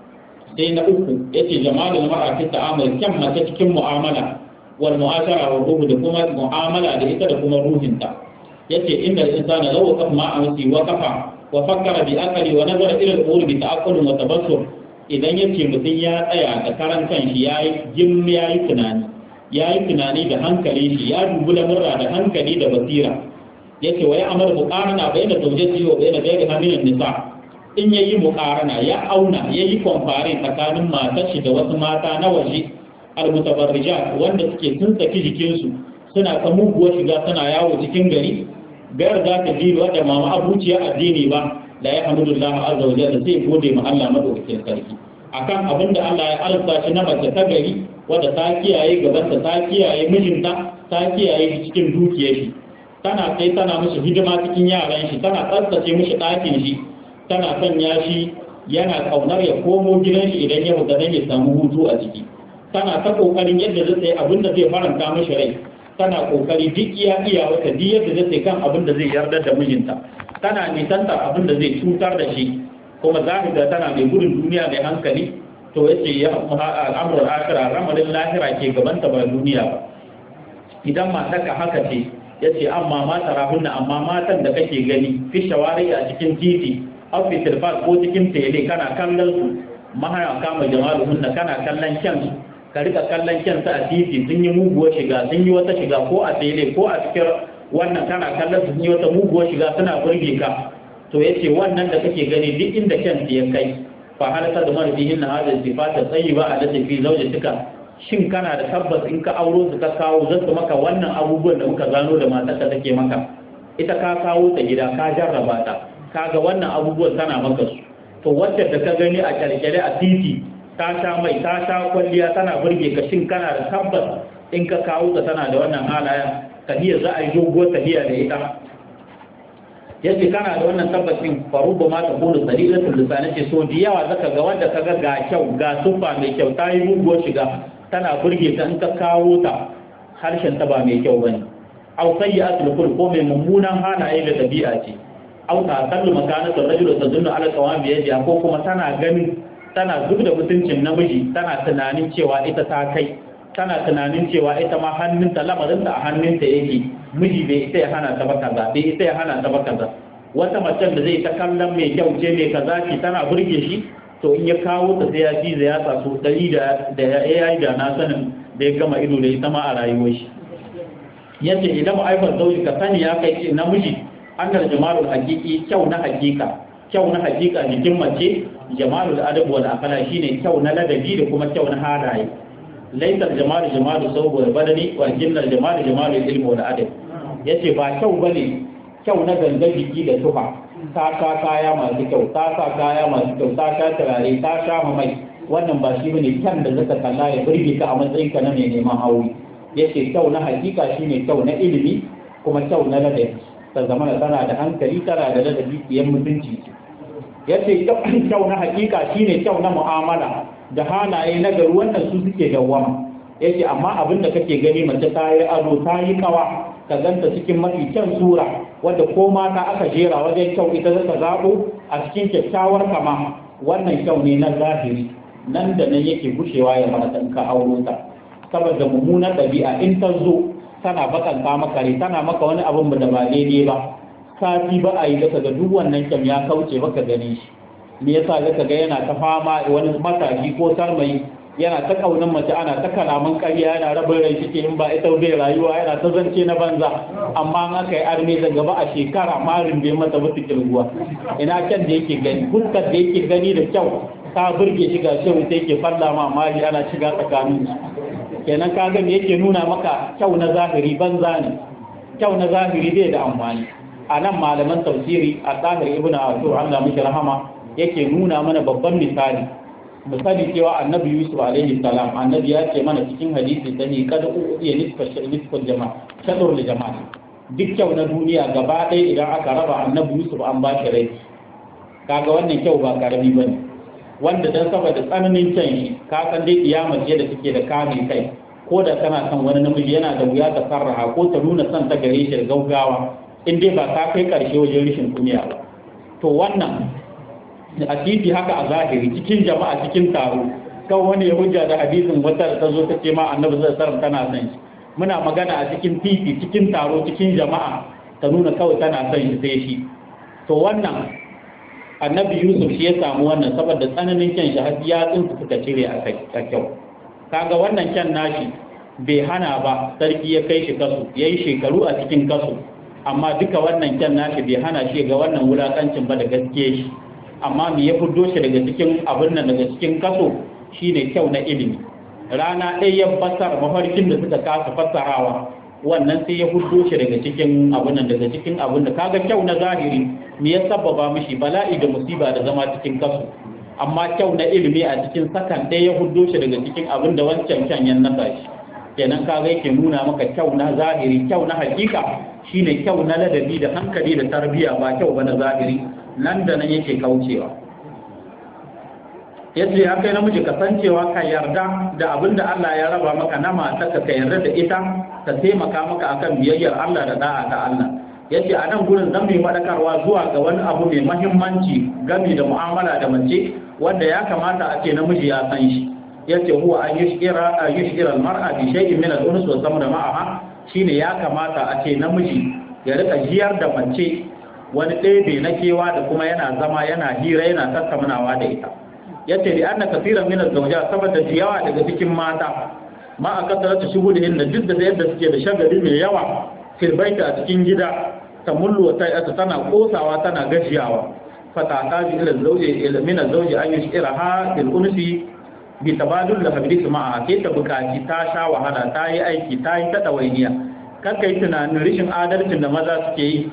sai na uku yace jamalul mar'a fi ta'amul kyan mace cikin mu'amala wal mu'ashara wa ruh da kuma mu'amala da ita da kuma ruhinta yace inda insana law qaf ma amsi wa kafa wa fakkara bi aqli wa nazara ila al-umur bi ta'aqqul wa tabassur idan yace mutun ya tsaya da karan kanshi yayi jim yayi tunani yayi tunani da hankali shi ya dubi lamurra da hankali da basira yake wa ya amara muqarana bayna zawjati wa bayna ghayriha min an-nisa in yayi muqarana ya auna yayi compare tsakanin matar shi da wasu mata na waje al-mutabarrijat wanda suke sun saki jikinsu suna ta muguwar shiga suna yawo cikin gari gayar za ta ji wadda mama abuciya addini ba da ya hamdulillah azza wa jalla sai gode ma Allah madaukakin sarki akan abin da Allah ya alsa shi na mace ta gari wadda ta kiyaye gabanta ta kiyaye mijinta ta kiyaye shi cikin dukiyar shi tana kai tana mishi hidima cikin yaran shi tana tsaftace mishi ɗakin shi tana sanya shi yana kaunar ya komo gidan shi idan ya fita dan ya samu hutu a ciki tana ta kokarin yadda zai sai abin da zai faranta mishi rai tana kokari duk iya iya wata duk yadda zai sai kan abin da zai yarda da mijinta tana nisanta abin da zai cutar da shi kuma zahida tana mai gudun duniya mai hankali to yace ya al'amrul akhirah ramalin lahira ke gabanta ba duniya ba idan mataka haka ce yace amma ma tarahunna amma matan da kake gani fi shawari a cikin titi aw fi tilfas ko cikin tele kana kallon su mahaya kama jamaluhunna kana kallon kyansu ka rika kallon kyansu a titi sun yi muguwar shiga sun yi wata shiga ko a tele ko a cikin wannan kana kallon sun yi wata muguwar shiga suna burge ka to yace wannan da kake gani duk inda kyansu ya kai fa halaka da mara bihin na hadin sifata tsayi ba a da tafi zaujatika shin kana da tabbas in ka auro su ka kawo za su maka wannan abubuwan da muka gano da matarka take maka ita ka kawo ta gida ka jarraba ta kaga wannan abubuwan tana maka su to wacce da ka gani a kyalkyale a titi ta sha mai ta sha kwalliya tana burge ka shin kana da tabbas in ka kawo ta tana da wannan halaya tahiya za a yi doguwar tahiya da ita yace kana da wannan tabbacin faruba ma ta kunu salilatul lisan ce so da yawa zaka ga wanda kaga ga kyau ga sufa mai kyau ta yi muguwar shiga tana burge ta in ka kawo ta harshen ta ba mai kyau bane aw sayyi'atul khulq ko mai mummunan halaye da dabi'a ce aw ta sallu makanatu rajul tazunnu ala qawam bi yadi ko kuma tana ganin tana zub da mutuncin namiji tana tunanin cewa ita ta kai tana tunanin cewa ita ma hannunta lamarinta a hannunta yake miji bai ita ya hana ta ba kaza bai ita ya hana ta ba kaza wata macen da zai ta kallon mai kyau ce mai kaza ce tana burge shi to in ya kawo ta sai ya ji da ya tsaso dari da da ya yi da na sanin da ya gama ido da ita ma a rayuwar shi yace idan ma'aifar zauji ka sani ya kai ce namiji annal jamalul haqiqi kyau na hakika kyau na hakika jikin mace jamalul adab wal akala shine kyau na ladabi da kuma kyau na halaye laisar jamalu jamalu saboda badani wa jinnal jamalu jamalu ilmi wal adab yace ba kyau bane kyau na gangan jiki da tufa ta sha kaya masu kyau ta sa kaya masu kyau ta sha turare ta sha mai wannan ba shi bane kyan da zaka kalla ya burge ka a matsayin ka na mai neman aure yace kyau na hakika shine kyau na ilimi kuma kyau na ladabi ta zamana tana da hankali tana da ladabi kiyan mutunci yace kyau na hakika shine kyau na mu'amala da halaye na gari wannan su suke dawwama yake amma abin da kake gani mace ta yi ado ta yi kawa ka ganta cikin mafi kyan sura wadda ko mata aka jera wajen kyau ita zaka zaɓo a cikin kyakkyawar kama wannan kyau ne na zahiri nan da nan yake gushewa ya mata in ka auro ta saboda mummunar ɗabi'a in ta zo tana bakanta maka rai tana maka wani abin da ba daidai ba sati ba a yi daga ga duk wannan kyan ya kauce baka gani shi me yasa zaka ga yana ta fama wani matashi ko sarmai yana ta kaunin mace ana ta kalaman ƙarya yana rabin rai shi in ba ita bai rayuwa yana ta zance na banza amma an aka yi arme da gaba a shekara marin bai mata mutu kirguwa ina kyan da yake gani fuskar da yake gani da kyau ta burge shi ga shehu sai yake falla ma mali ana shiga tsakanin su kenan ka ga me yake nuna maka kyau na zahiri banza ne kyau na zahiri bai da amfani a nan malaman tafsiri a tsahir ibn ashur Allah mishi rahama yake nuna mana babban misali misali cewa annabi yusuf alaihi salam annabi ya ce mana cikin hadisi sani kada uya nisfa nisfal jama'a shadur li jama'a duk kyau na duniya gaba ɗaya idan aka raba annabi yusuf an ba shi rai kaga wannan kyau ba karami bane wanda dan saboda tsananin kyan shi ka san dai kiyama ce da take da kame kai ko da kana son wani namiji yana da wuya ta sarraha ko ta nuna son ta gare shi da gaugawa in dai ba ka kai karshe wajen rishin kunya ba to wannan a titi haka a zahiri cikin jama'a cikin taro kan wani ya hujja da hadisin wata da ta zo ta ce ma annabi zai sarar tana son shi muna magana a cikin titi cikin taro cikin jama'a ta nuna kawai tana son shi sai shi to wannan annabi yusuf shi ya samu wannan saboda tsananin kyan shi har ya tsinsu suka cire a kyau kaga wannan kyan nashi bai hana ba sarki ya kai shi kasu ya yi shekaru a cikin kasu amma duka wannan kyan nashi bai hana shi ga wannan wulakancin ba da gaske shi amma me ya fuddo shi daga cikin abin nan daga cikin kaso shine kyau na ilimi rana ɗaya ya basar mafarkin da suka kasa fassarawa wannan sai ya fuddo shi daga cikin abin nan daga cikin abin da kaga kyau na zahiri me ya sababa mishi bala'i da musiba da zama cikin kaso amma kyau na ilimi a cikin sakan ɗaya ya fuddo shi daga cikin abin da wancan kyan ya nasa shi kenan kaga yake nuna maka kyau na zahiri kyau na hakika shine kyau na ladabi da hankali da tarbiyya ba kyau ba na zahiri nan da nan yake kaucewa yace ya kai namiji kasancewa ka yarda da abin da Allah ya raba maka na matarka ka yarda da ita ta taimaka maka akan biyayyar Allah da da'a ta Allah yace a nan gurin zan mai madakarwa zuwa ga wani abu mai mahimmanci game da mu'amala da mace wanda ya kamata a ce namiji ya san shi yace huwa an yushira an yushira al-mar'a bi shay'in min al-uns wa samra ma'aha shine ya kamata a ce namiji ya rika jiyar da mace wani ɗebe na kewa da kuma yana zama yana hira yana tattaunawa da ita yace li anna kaseeran min az-zawjat saboda yawa daga cikin mata ma a kasar ta shigo da inda duk da yadda suke da shagali mai yawa fil baita a cikin gida ta mullu ta ta tana kosawa tana gajiyawa fatata bi ila zawji ila min az-zawji an yushiraha bil unsi bi tabadul la habris ma'a ke ta bukaci ta sha wahala ta yi aiki ta yi ta dawainiya kan kai tunanin rishin adalcin da maza suke yi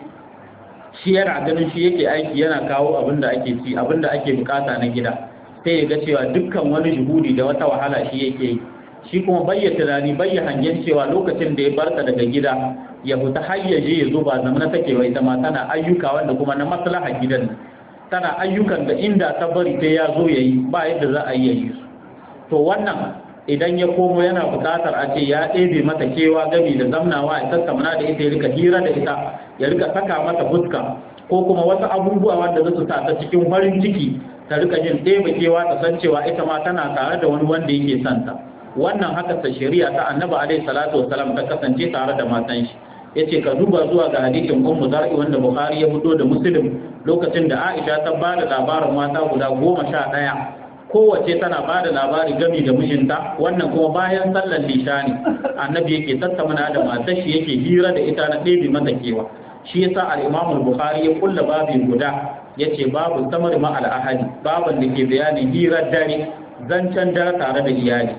shi yana ganin shi yake aiki yana kawo abin da ake ci abin da ake bukata na gida sai ya ga cewa dukkan wani shuhudi da wata wahala shi yake yi shi kuma bayya tunani bayya hangen cewa lokacin da ya barka daga gida ya fita har ya je ya zo ba zamana take wai ita ma tana ayyuka wanda kuma na maslaha gidan nan tana ayyukan da inda ta bari sai ya zo ya yi ba yadda za a yi ya yi su to wannan idan ya komo yana buƙatar a ce ya ɗebe mata kewa gami da zamnawa ya tattauna da ita ya rika hira da ita ya rika saka mata fuska ko kuma wasu abubuwa wanda za su sa ta cikin farin ciki ta rika jin ɗebe kewa ta san cewa ita ma tana tare da wani wanda yake son ta wannan haka ta shari'a ta annabi alaihi salatu wasalam ta kasance tare da matan shi yace ka duba zuwa ga hadisin ummu zar'i wanda bukhari ya fito da muslim lokacin da aisha ta ba da labarin mata guda goma sha ɗaya kowace tana ba da labari gami da mijinta wannan kuma bayan sallar lishani annabi yake tattauna da matar shi yake hira da ita na ɗebe mata kewa shi yasa al-imam al-bukhari ya kulla babin guda yace babu samar ma al-ahadi baban da ke bayanin hirar dare zancen dare tare da iyali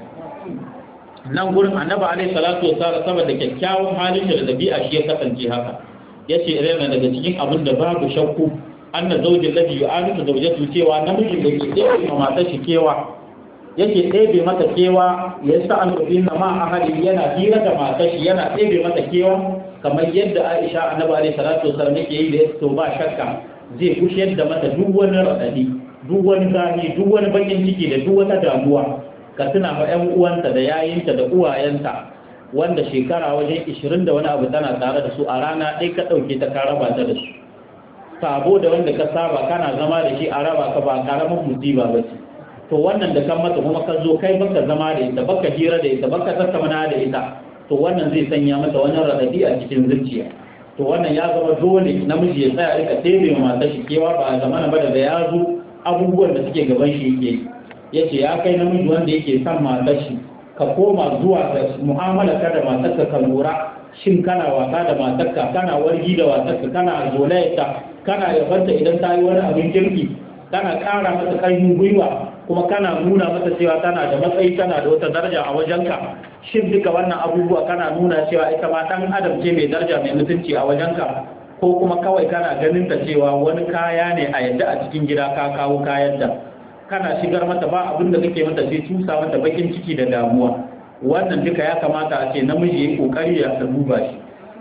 nan gurin annabi alaihi salatu wasallam saboda kyakkyawan halin da dabi'a shi ya kasance haka yace irin daga cikin abin da babu shakku anna zaujin ladhi yu'anisu zawjatu cewa namijin da ke ɗebe ma matar shi kewa yake ɗebe mata kewa ya sa an rubi na ma ahali yana hira da matar shi yana ɗebe mata kewa kamar yadda Aisha annabi alaihi salatu wasallam yake yi da to ba shakka zai kushiyar da mata duk wani radadi duk wani zahi duk wani bakin ciki da duk wata damuwa ka tuna ma ƴan uwanta da yayinta da uwayenta wanda shekara wajen 20 da wani abu tana tare da su a rana ɗaya ka ɗauke ta ka raba ta da su sabo da wanda ka saba kana zama da shi a raba ka ba karamin musiba ba ce to wannan da kan mata kuma ka zo kai baka zama da ita baka hira da ita baka tattauna da ita to wannan zai sanya mata wani radadi a cikin zuciya to wannan ya zama dole namiji ya tsaya rika tebe ma mata shi kewa ba a zamana ba da ya zo abubuwan da suke gaban shi yake ya ce ya kai namiji wanda yake son matar shi ka koma zuwa ga mu'amala ka da matarka ka lura shin kana wasa da matarka kana wargi da matarka kana zolayarta kana yabanta idan ta yi wani abin kirki kana ƙara mata ƙarfin gwiwa kuma kana nuna mata cewa tana da matsayi tana da wata daraja a wajenka shin duka wannan abubuwa kana nuna cewa ita ma ɗan adam ce mai daraja mai mutunci a wajenka ko kuma kawai kana ganin ta cewa wani kaya ne a yadda a cikin gida ka kawo kayan da kana shigar mata ba abin da kake mata sai tusa mata bakin ciki da damuwa wannan duka ya kamata a ce namiji ya yi kokari ya duba shi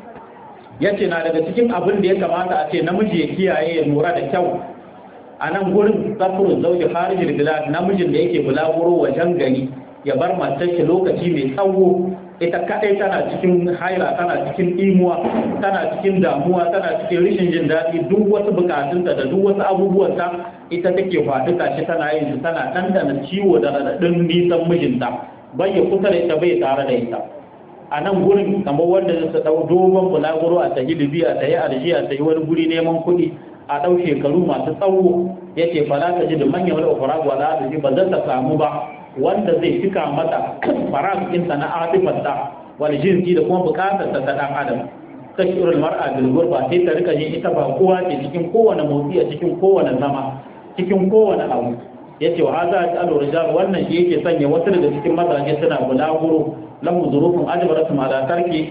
ya ce na daga cikin abin da ya kamata a ce namiji ya kiyaye ya lura da kyau a nan gurin zafirin zauji harijin gila namijin da yake bulaguro wajen gari ya bar matar shi lokaci mai tsawo ita kadai tana cikin haila tana cikin imuwa tana cikin damuwa tana cikin rishin jin daɗi duk wasu bukatunta da duk wasu abubuwanta ita take faduka shi tana yin su tana ɗanɗana ciwo da raɗaɗin nisan mijinta bai ya kusa da ita bai tare da ita a nan gurin kamar wanda zai ɗau dogon bulaguro a tahi libya ta yi aljiya ta yi wani guri neman kuɗi a ɗau shekaru masu tsawo ya ce fa za ta ji da manyan wani ofaragu za ta ji ba zan ta samu ba wanda zai cika mata faraginta na atifarta wani jinsi da kuma bukatar ta ɗan adam tashirul mar'a bil gurba sai ta rika yin ita ba kowa ce cikin kowane motsi a cikin kowane zama cikin kowane abu yace wa hadha ta'alu rijal wannan shi yake sanya wasu daga cikin mazaje suna bulaguro lahu zurufun ajbaratum ala tarki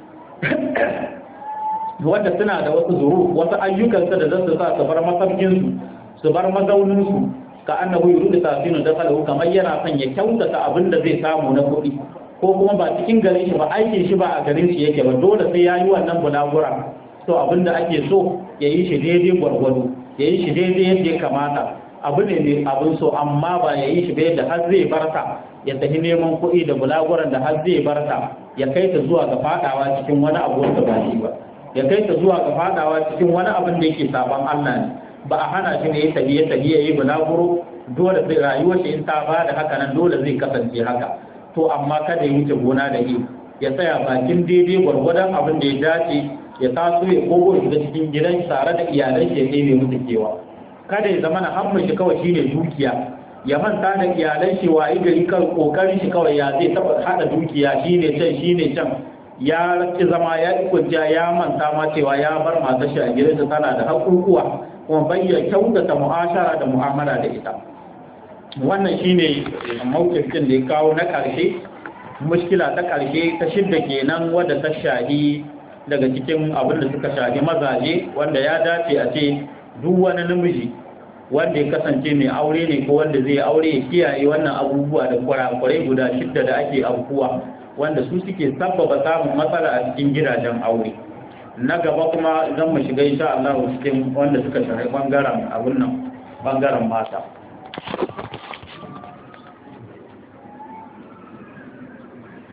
wanda suna da wasu zuru wasu ayyukansa da zasu sa su bar masarkinsu su bar mazauninsu ka annahu yuridu tasinu da kalahu kamar yana son ya kyautata abin da zai samu na kuɗi ko kuma ba cikin garin shi ba aikin shi ba a garin shi yake ba dole sai ya yi wannan bulagura to abin da ake so ya yi shi daidai gwargwado ya yi shi daidai yadda ya kamata abu ne mai abin so amma ba ya yi shi ba yadda har zai barta ya tafi neman kuɗi da bulaguran da har zai barta ya kai ta zuwa ga fadawa cikin wani abu wanda ba shi ba ya kai ta zuwa ga fadawa cikin wani abin da yake saban Allah ne ba a hana shi ne ya tafi ya tafi ya yi bulaguro dole sai rayuwar shi in ta ba da haka nan dole zai kasance haka to amma kada ya wuce gona da yi ya tsaya bakin daidai gwargwadon abin da ya dace ya taso ya kogo shiga cikin gidan tare da iyalan shi ya ɗebe musu kewa kada ya zama na hamma shi kawai shine dukiya ya manta da iyalan shi wa gari kan kokarin shi kawai ya zai taba hada dukiya shine can shine can ya raki zama ya kwanciya ya manta ma cewa ya bar matar shi a gidansa tana da hakukuwa kuma bayyana kyautata mu'ashara da mu'amala da ita wannan shine mawkifin da ya kawo na karshe mushkila ta karshe ta shidda kenan wadda ta shahi daga cikin abin da suka shahi mazaje wanda ya dace a ce duk wani namiji wanda ya kasance mai aure ne ko wanda zai aure ya kiyaye wannan abubuwa da kurakurai guda shidda da ake aukuwa wanda su suke sabbaba samun matsala a cikin gidajen aure na gaba kuma zan mu shiga insha Allah cikin wanda suka shafi bangaren abun nan bangaren mata